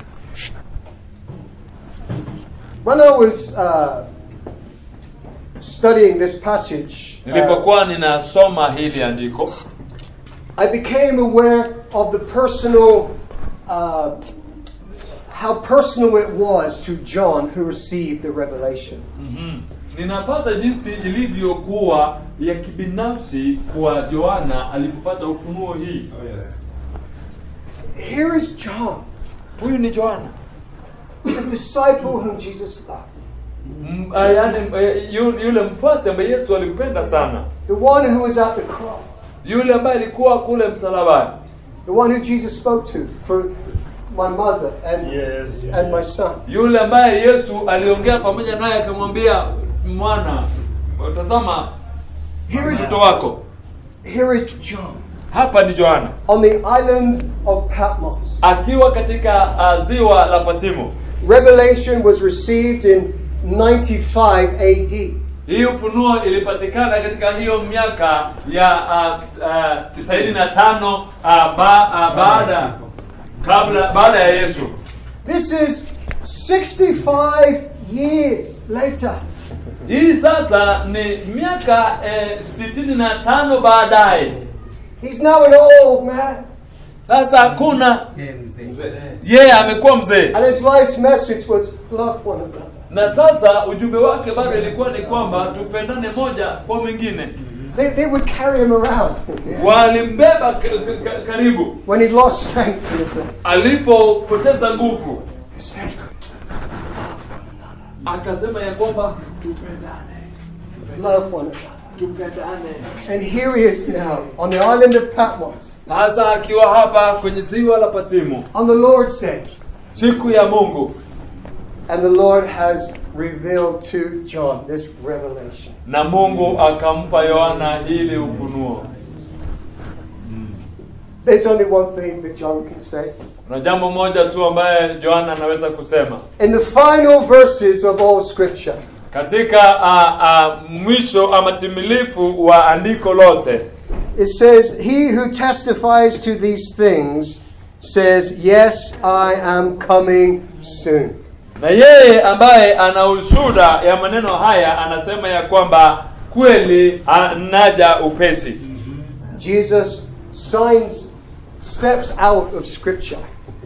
When I was uh, studying this passage, uh, Nilipokuwa ninasoma hili andiko, I became aware of the personal, uh, how personal it was to John who received the revelation. ninapata jinsi ilivyokuwa ya kibinafsi kwa Yohana alipopata ufunuo hii. Here is John, Huyu ni Yohana, the disciple whom Jesus loved, M- ah, yaani eh, yu- yule mfuasi ambaye Yesu alimpenda sana, the one who was at the cross, yule ambaye alikuwa kule msalabani, the one who Jesus spoke to for my mother and, Yes. and my son. yule ambaye Yesu aliongea pamoja naye akamwambia, mwana, tazama Here is, mtoto wako. here is John Hapa ni Yohana on the island of Patmos. akiwa katika uh, ziwa la Patimo. Revelation was received in 95 AD. Hii ufunuo ilipatikana katika hiyo miaka ya uh, uh, tisaini na tano uh, ba, uh, baada kabla baada ya Yesu. This is 65 years later. Hii sasa ni miaka eh, sitini na tano baadaye. He's now an old man. Sasa hakuna yeye amekuwa mzee, And his life's message was love one another. na sasa ujumbe wake bado ilikuwa ni kwamba tupendane moja kwa mwingine. They, they would carry him around Walimbeba k- k- k- karibu when he lost strength in his legs. alipopoteza nguvu, He said, akasema ya kwamba tupendane, Love one another. tupendane. And here he is now on the island of Patmos Sasa akiwa hapa kwenye ziwa la Patimo on the Lord's day. siku ya Mungu, And the Lord has revealed to John this revelation. na Mungu akampa Yohana hili ufunuo. There's only one thing that John can say. Na jambo moja tu ambaye Yohana anaweza kusema In the final verses of all Scripture, katika uh, uh, mwisho ama timilifu wa andiko lote it says, He who testifies to these things says, Yes, I am coming soon. na yeye ambaye ana ushuhuda ya maneno haya anasema ya kwamba kweli anaja upesi. Jesus signs, steps out of Scripture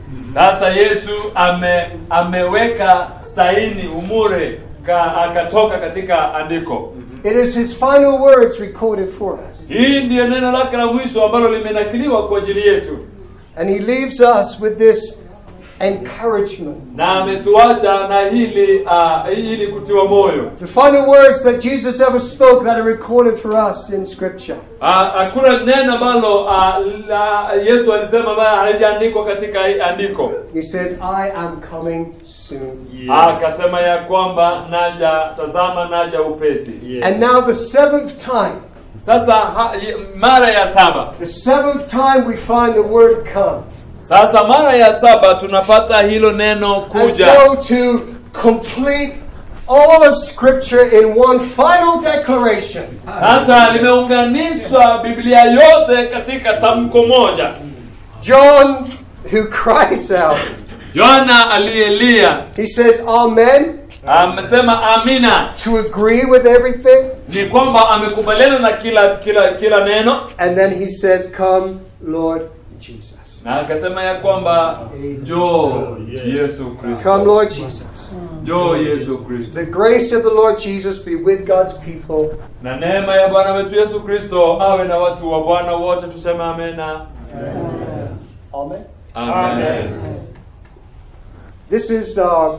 Sasa Yesu ame, ameweka saini umure ka, akatoka katika andiko. It is his final words recorded for us. Hii ndiyo neno lake la mwisho ambalo limenakiliwa kwa ajili yetu, And he leaves us with this encouragement. na ametuacha na hili uh, hili kutiwa moyo. The final words that Jesus ever spoke that are recorded for us in Scripture. Ah, Hakuna neno ambalo ah, la Yesu alisema ambayo halijaandikwa katika hii andiko. He says, I am coming soon. Akasema ya kwamba naja, tazama naja upesi. And now, the seventh time, Sasa ha, y- mara ya saba, the seventh time we find the word come. sasa mara ya saba tunapata hilo neno As kuja, though to complete all of Scripture in one final declaration. sasa limeunganishwa Biblia yote katika tamko moja. John, who cries out, Yohana aliyelia he says, Amen, amesema amina, to agree with everything. ni kwamba amekubaliana na kila kila kila neno, And then he says, Come, Lord Jesus. na akasema ya kwamba njoo Yesu Kristo, Come, Lord Jesus. njoo Yesu Kristo. The grace of the Lord Jesus be with God's people. na neema ya Bwana wetu Yesu Kristo awe na watu wa Bwana wote, tuseme amena. Amen. Amen. This is our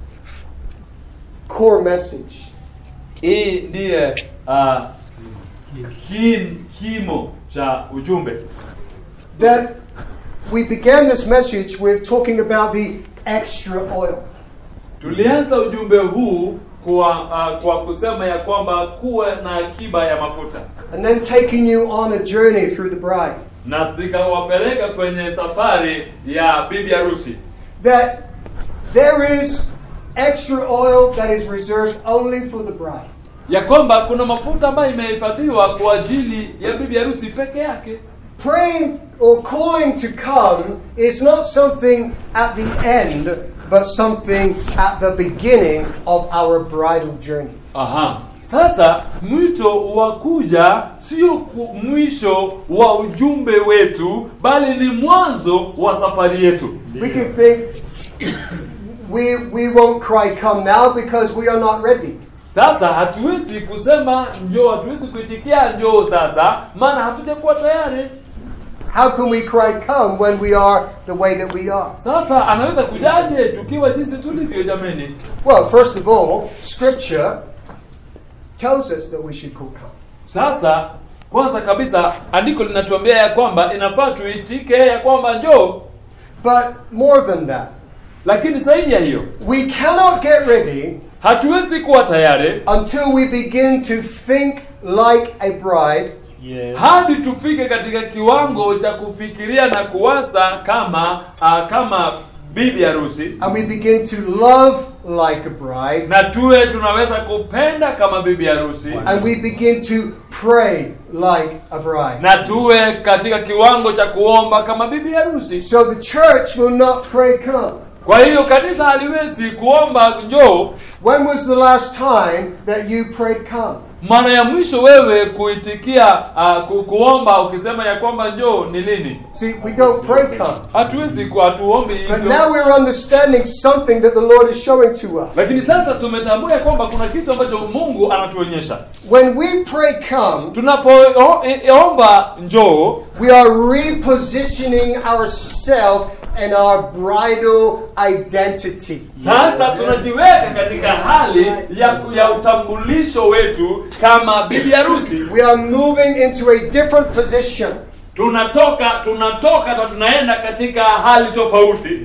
core message. Hii ndiye uh, kim, kimo cha ujumbe. That we began this message with talking about the extra oil. Tulianza ujumbe huu kwa uh, kwa kusema ya kwamba kuwe na akiba ya mafuta, And then taking you on a journey through the bride. na tukawapeleka kwenye safari ya bibi harusi, That there is extra oil that is reserved only for the bride. ya kwamba kuna mafuta ambayo imehifadhiwa kwa ajili ya bibi harusi peke yake. Praying or calling to come is not something at the end, but something at the beginning of our bridal journey. Aha. Sasa mwito wa kuja sio ku- mwisho wa ujumbe wetu, bali ni mwanzo wa safari yetu. We can think we, we won't cry come now because we are not ready. Sasa hatuwezi kusema njoo, hatuwezi kuitikia njoo sasa, maana hatujakuwa tayari. How can we cry come when we are the way that we are? Sasa anaweza kujaje tukiwa jinsi tulivyo? Jameni, Well, first of all, Scripture tells us that we should call come. sasa kwanza kabisa andiko linatuambia ya kwamba inafaa tuitike ya kwamba njoo, But more than that, lakini zaidi ya hiyo we cannot get ready hatuwezi kuwa tayari until we begin to think like a bride hadi tufike katika kiwango cha kufikiria na kuwaza kama uh, kama bibi harusi and we begin to love like a bride na tuwe tunaweza kupenda kama bibi harusi and we begin to pray like a bride. na tuwe katika kiwango cha kuomba kama bibi harusi. So the church will not pray come. Kwa hiyo kanisa haliwezi kuomba njoo. When was the last time that you prayed come? Mara ya mwisho wewe kuitikia uh, ku, kuomba ukisema ya kwamba njoo ni lini? See, we don't pray come. Hatuwezi ku hatuombi But hivyo. now we're understanding something that the Lord is showing to us. Lakini sasa tumetambua ya kwamba kuna kitu ambacho Mungu anatuonyesha. When we pray come, Tunapoomba njoo we are repositioning ourselves and our bridal identity. Sasa tunajiweka katika hali ya, ya utambulisho wetu kama bibi harusi. We are moving into a different position. Tunatoka tunatoka na tunaenda katika hali tofauti.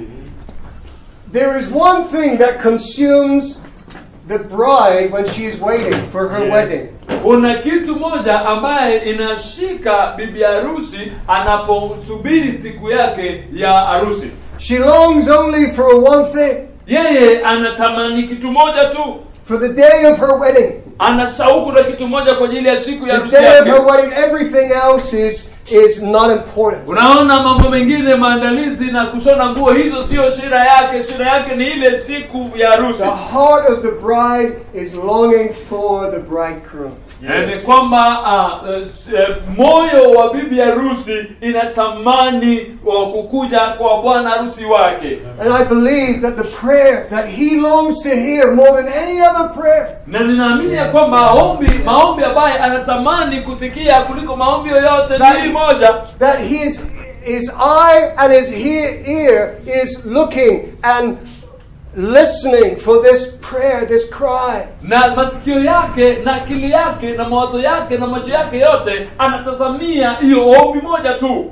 There is one thing that consumes the bride when she is waiting for her wedding. Kuna kitu moja ambaye inashika bibi harusi anaposubiri siku yake ya harusi. She longs only for one thing Yeye anatamani kitu moja tu, for the day of her wedding. ana shauku na kitu moja kwa ajili ya siku ya The harusi day of yake. her wedding, everything else is is not important. unaona mambo mengine maandalizi na kushona nguo hizo sio shida yake shida yake ni ile siku ya harusi The heart of the bride is longing for the bridegroom. Eh, ni kwamba ah, eh, eh, moyo wa bibi harusi inatamani wa kukuja kwa bwana harusi wake And I believe that the prayer that he longs to hear more than any other prayer na ninaamini ya kwamba maombi maombi ambaye anatamani kusikia kuliko maombi yoyote That- ni moja that his his eye and his he- ear is looking and listening for this prayer, this cry. na masikio yake na akili yake na mawazo yake na macho yake yote anatazamia hiyo ombi moja tu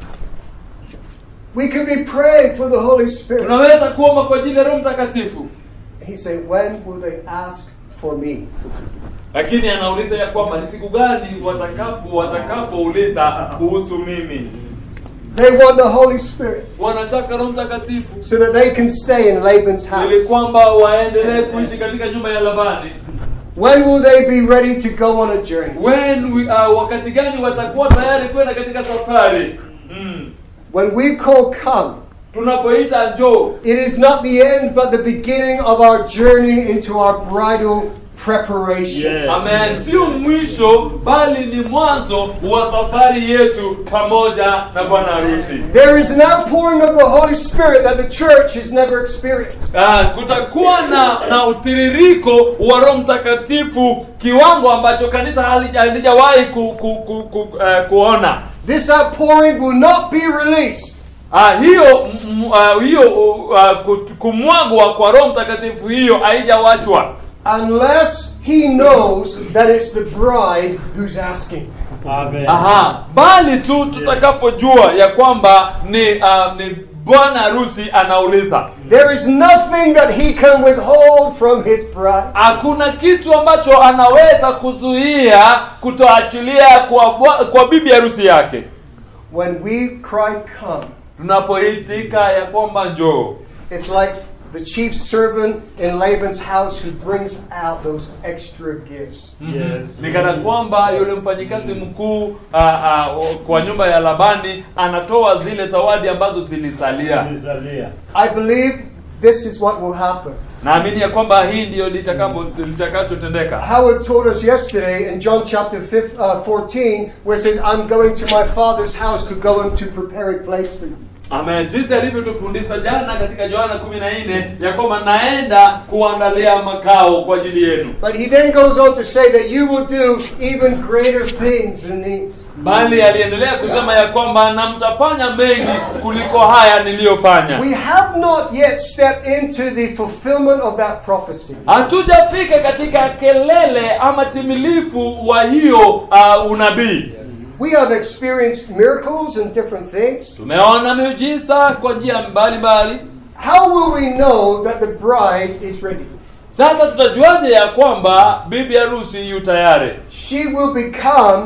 We can be praying for the Holy Spirit. tunaweza kuomba kwa ajili ya roho mtakatifu He said, When will they ask for me? lakini anauliza ya kwamba ni siku gani watakapo watakapouliza kuhusu mimi They want the Holy Spirit wanataka roho mtakatifu so that they can stay in Laban's ili house. kwamba waendelee kuishi katika nyumba ya labani When will they be ready to go on a journey? when we, uh, wakati gani watakuwa tayari kwenda katika safari mm. When we call come, tunapoita njoo it is not the end but the beginning of our journey into our bridal preparation. Yeah. amen sio mwisho bali ni mwanzo wa safari yetu pamoja na bwana harusi There is an outpouring of the Holy Spirit that the church has never experienced. Ah, kutakuwa na na utiririko wa roho mtakatifu kiwango ambacho kanisa halija- halijawahi ku, ku, ku, ku, eh, kuona This outpouring will not be released Ah, hiyo m- m- ah, hiyo uh, kut- kumwagwa kwa roho mtakatifu hiyo haijawachwa unless he knows that it's the bride who's asking. Amen. aha bali tu tutakapojua ya kwamba ni uh, ni bwana harusi anauliza There is nothing that he can withhold from his bride. hakuna kitu ambacho anaweza kuzuia kutoachilia kwa, bwa- kwa bibi harusi yake When we cry, Come, tunapoitika ya kwamba njoo it's like the chief servant in Laban's house who brings out those extra gifts. Yes. ni kana kwamba yule mfanyikazi mkuu ah, ah, kwa nyumba ya labani anatoa zile zawadi ambazo zilisalia Nizalia. I believe this is what will happen. naamini ya kwamba hii ndiyo litakapo- litakachotendeka Howard told us yesterday in John chapter 5, uh, 14, where it says, I'm going to my Father's house to go and to prepare a place for you. amen jinsi alivyotufundisha jana katika yohana kumi na nne ya kwamba naenda kuandalia makao kwa ajili yenu But he then goes on to say that you will do even greater things than these. bali aliendelea kusema ya kwamba na mtafanya mengi kuliko haya niliyofanya We have not yet stepped into the fulfillment of that prophecy. hatujafika katika kelele ama timilifu wa hiyo uh, unabii We have experienced miracles and different things. tumeona miujiza kwa njia mbalimbali How will we know that the bride is ready? sasa tutajuaje ya kwamba bibi harusi yu tayari She will become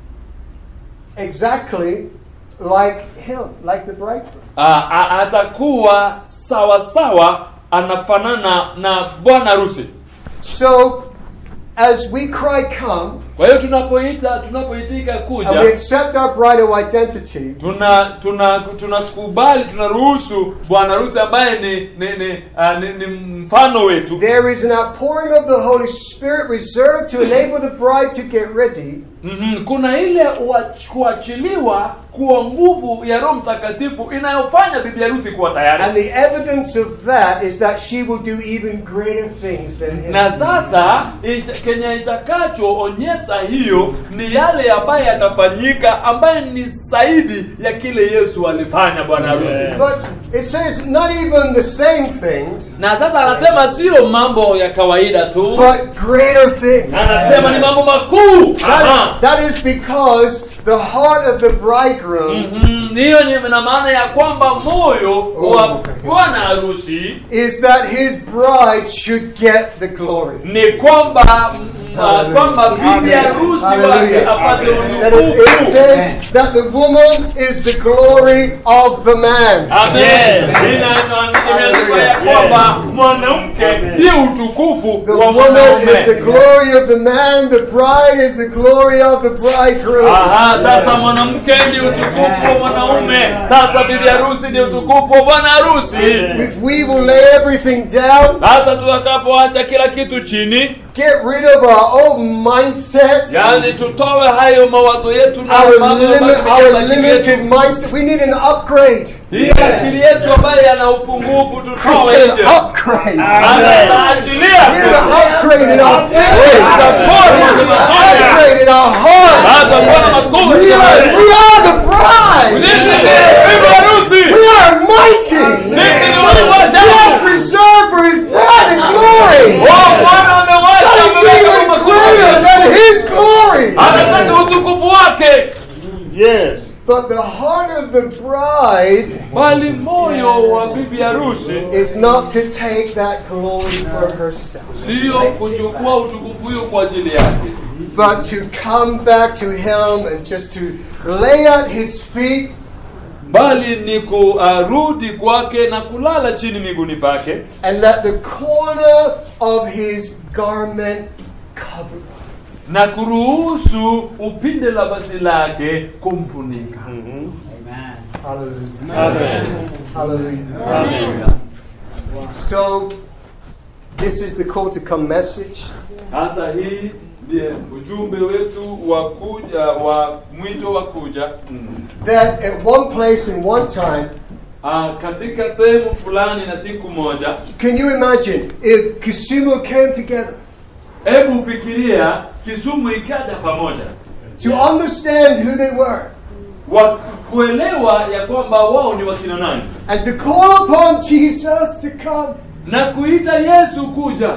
exactly like him, like the bridegroom. Ah, a- atakuwa sawa sawa anafanana na bwana harusi So, as we cry, Come, kwa hiyo tunapoita tunapoitika and we kuja accept our bridal identity, tuna tuna tunakubali tunaruhusu bwana harusi ambaye ni ni, ni, uh, ni ni mfano wetu there is an outpouring of the Holy Spirit reserved to enable the bride to get ready. mm kuna ile uach- kuachiliwa kwa nguvu ya roho mtakatifu inayofanya bibi harusi kuwa And tayari the evidence of that is that she will do even greater things than him. na sasa ita, kenye itakachoonyesha hiyo ni yale ambaye yatafanyika ambaye ni zaidi ya kile yesu alifanya bwana harusi Yeah. But it says not even the same things, na sasa anasema sio mambo ya kawaida tu but greater things. anasema ni mambo makuu Aha. That, that is because the heart of the bridegroom Mhm, hiyo ni na maana ya kwamba moyo wa bwana harusi is that his bride should get the glory. ni kwamba m- uh, kwamba bibi harusi wake Hallelujah. apate That it, it utukufu. says that the woman is the glory of the man. Amen. Ina- imeandikwa ya kwamba mwanamke ndiye utukufu The wa woman is the mwanaume. glory of the man, the bride is the glory of the bridegroom. Aha, sasa mwanamke ndi utukufu wa mwanaume. Sasa bibi harusi ndi utukufu wa bwana harusi. If we will lay everything down, Sasa tutakapoacha kila kitu chini, get rid of our old mindsets, yani tutoe hayo mawazo yetu na our, mambo limit, ambayo our akili limited yetu. mindset, we need an upgrade. Hii akili yetu ambayo yana upungufu tutoe An nje. upgrade. Sasa tunaachilia. We need an upgrade in our thinking. Upgrade in our heart. Sasa Bwana makofi. Realize we are the bride. Sisi ni bibi harusi. We are mighty. Sisi ni wale He wajabu. has reserved for his bride in glory. Wao Bwana amewacha That is mamlaka even makuu. greater than his glory. Anataka utukufu wake. Yes. But the heart of the bride Bali moyo wa bibi harusi is not to take that glory for herself, sio kuchukua utukufu hiyo kwa ajili yake, but to come back to him and just to lay at his feet bali ni kurudi kwake na kulala chini miguuni pake and let the corner of his garment cover us. na kuruhusu upinde la basi lake kumfunika. Hallelujah. Hallelujah. Haleluya. So, this is the call to come message. Sasa hii ndiye ujumbe wetu wa kuja wa mwito wa kuja That at one place and one time, Ah, katika sehemu fulani na siku moja. can you imagine if Kisumu came together Hebu fikiria Kisumu ikaja pamoja to understand who they were wa kuelewa ya kwamba wao ni wakina nani and to call upon Jesus to come? na kuita Yesu kuja.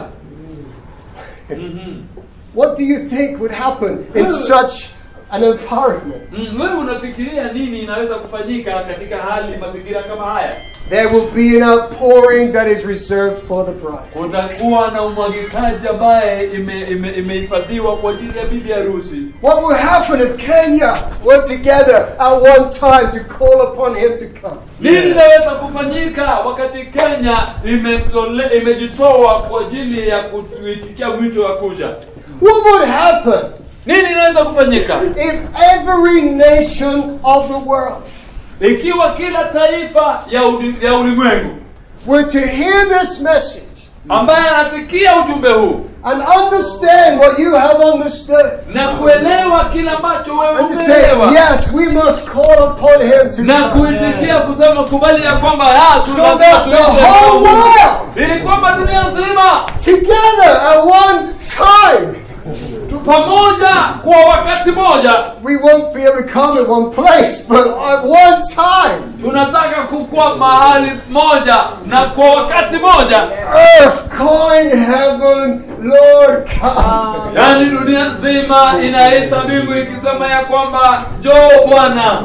Mhm. What do you think would happen in such an environment? Mm, wewe unafikiria nini inaweza kufanyika katika hali mazingira kama haya? There will be an outpouring that is reserved for the bride. Kutakuwa na umwagikaji ambaye ime- ime- imehifadhiwa kwa ajili ya bibi harusi. What will happen if Kenya were together at one time to call upon him to come? Nini linaweza kufanyika wakati Kenya imetole, imejitoa kwa ajili ya kuitikia mwito wa kuja? What would happen Nini inaweza kufanyika if every nation of the world ikiwa kila taifa ya, uli, ya ulimwengu were to hear this message ambaye anasikia ujumbe huu and understand what you have understood na kuelewa kile ambacho wewe and to say, umeelewa yes, we must call upon him to na come. kuitikia kusema kubali ya kwamba ah, So tunasema that the tuite whole Mungu. world ili kwamba dunia nzima together at one time tu pamoja kwa wakati moja we won't be able to come at one place, but at one time, tunataka kukua mahali moja na kwa wakati moja earth calling heaven, Lord come. yaani dunia nzima inaita mbingu ikisema ya kwamba njoo bwana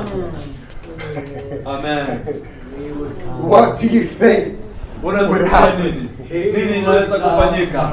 amen What do you think? unafikiria nini nini inaweza kufanyika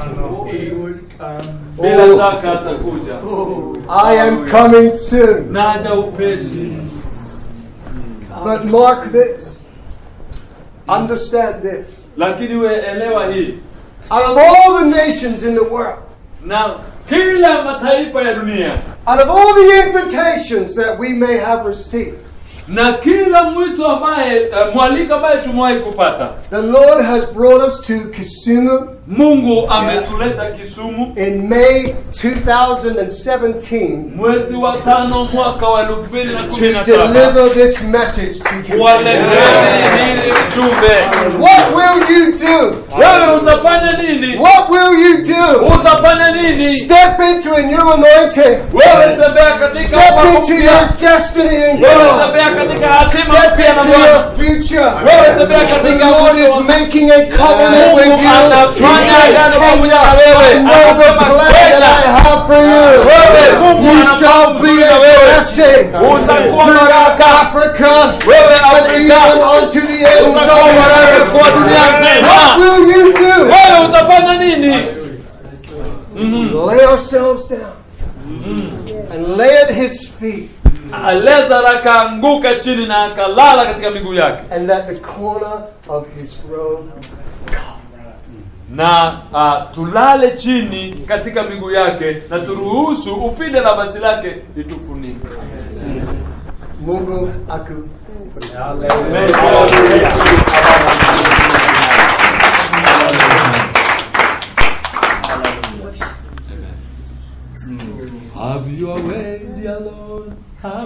bila Oh. shaka atakuja I am coming soon. naja upeshi But mark this. Understand this. lakini we elewa hii Out of all the nations in the world, na kila mataifa ya dunia out of all the invitations that we may have received, na kila mwito ambaye uh, mwaliko ambaye tumewahi kupata the Lord has brought us to Kisumu mungu ametuleta kisumu in May 2017 mwezi wa tano mwaka wa elfu mbili na kumi to na saba deliver this message to you. waleteni hili ujumbe What will you do? wewe utafanya nini What will you do? utafanya nini Step into a new anointing. wewe tembea katika Step upako into mpya. your destiny in wewe God. tembea katika hatima Step mpya na into Bwana your future. wewe tembea The katika Lord is mwisho wa- making a covenant Mungu with you. He anafanya said, agano Kenya, pamoja na wewe. I know the Anasema, plan that I Kenya, have for you. wewe, Mungu You anafanya shall be mzuri a na wewe. blessing utakuwa throughout baraka Africa wewe and Afrika even unto the ends of utakuwa the baraka earth. kwa dunia What nzima will you do? wewe utafanya nini Mhm. lay ourselves down and lay at his feet, lazaro akaanguka chini na akalala katika miguu yake and that the corner of his robe na uh, tulale chini katika miguu yake na turuhusu upinde la vazi lake litufunike Mungu aku Have your way, dear Lord. Have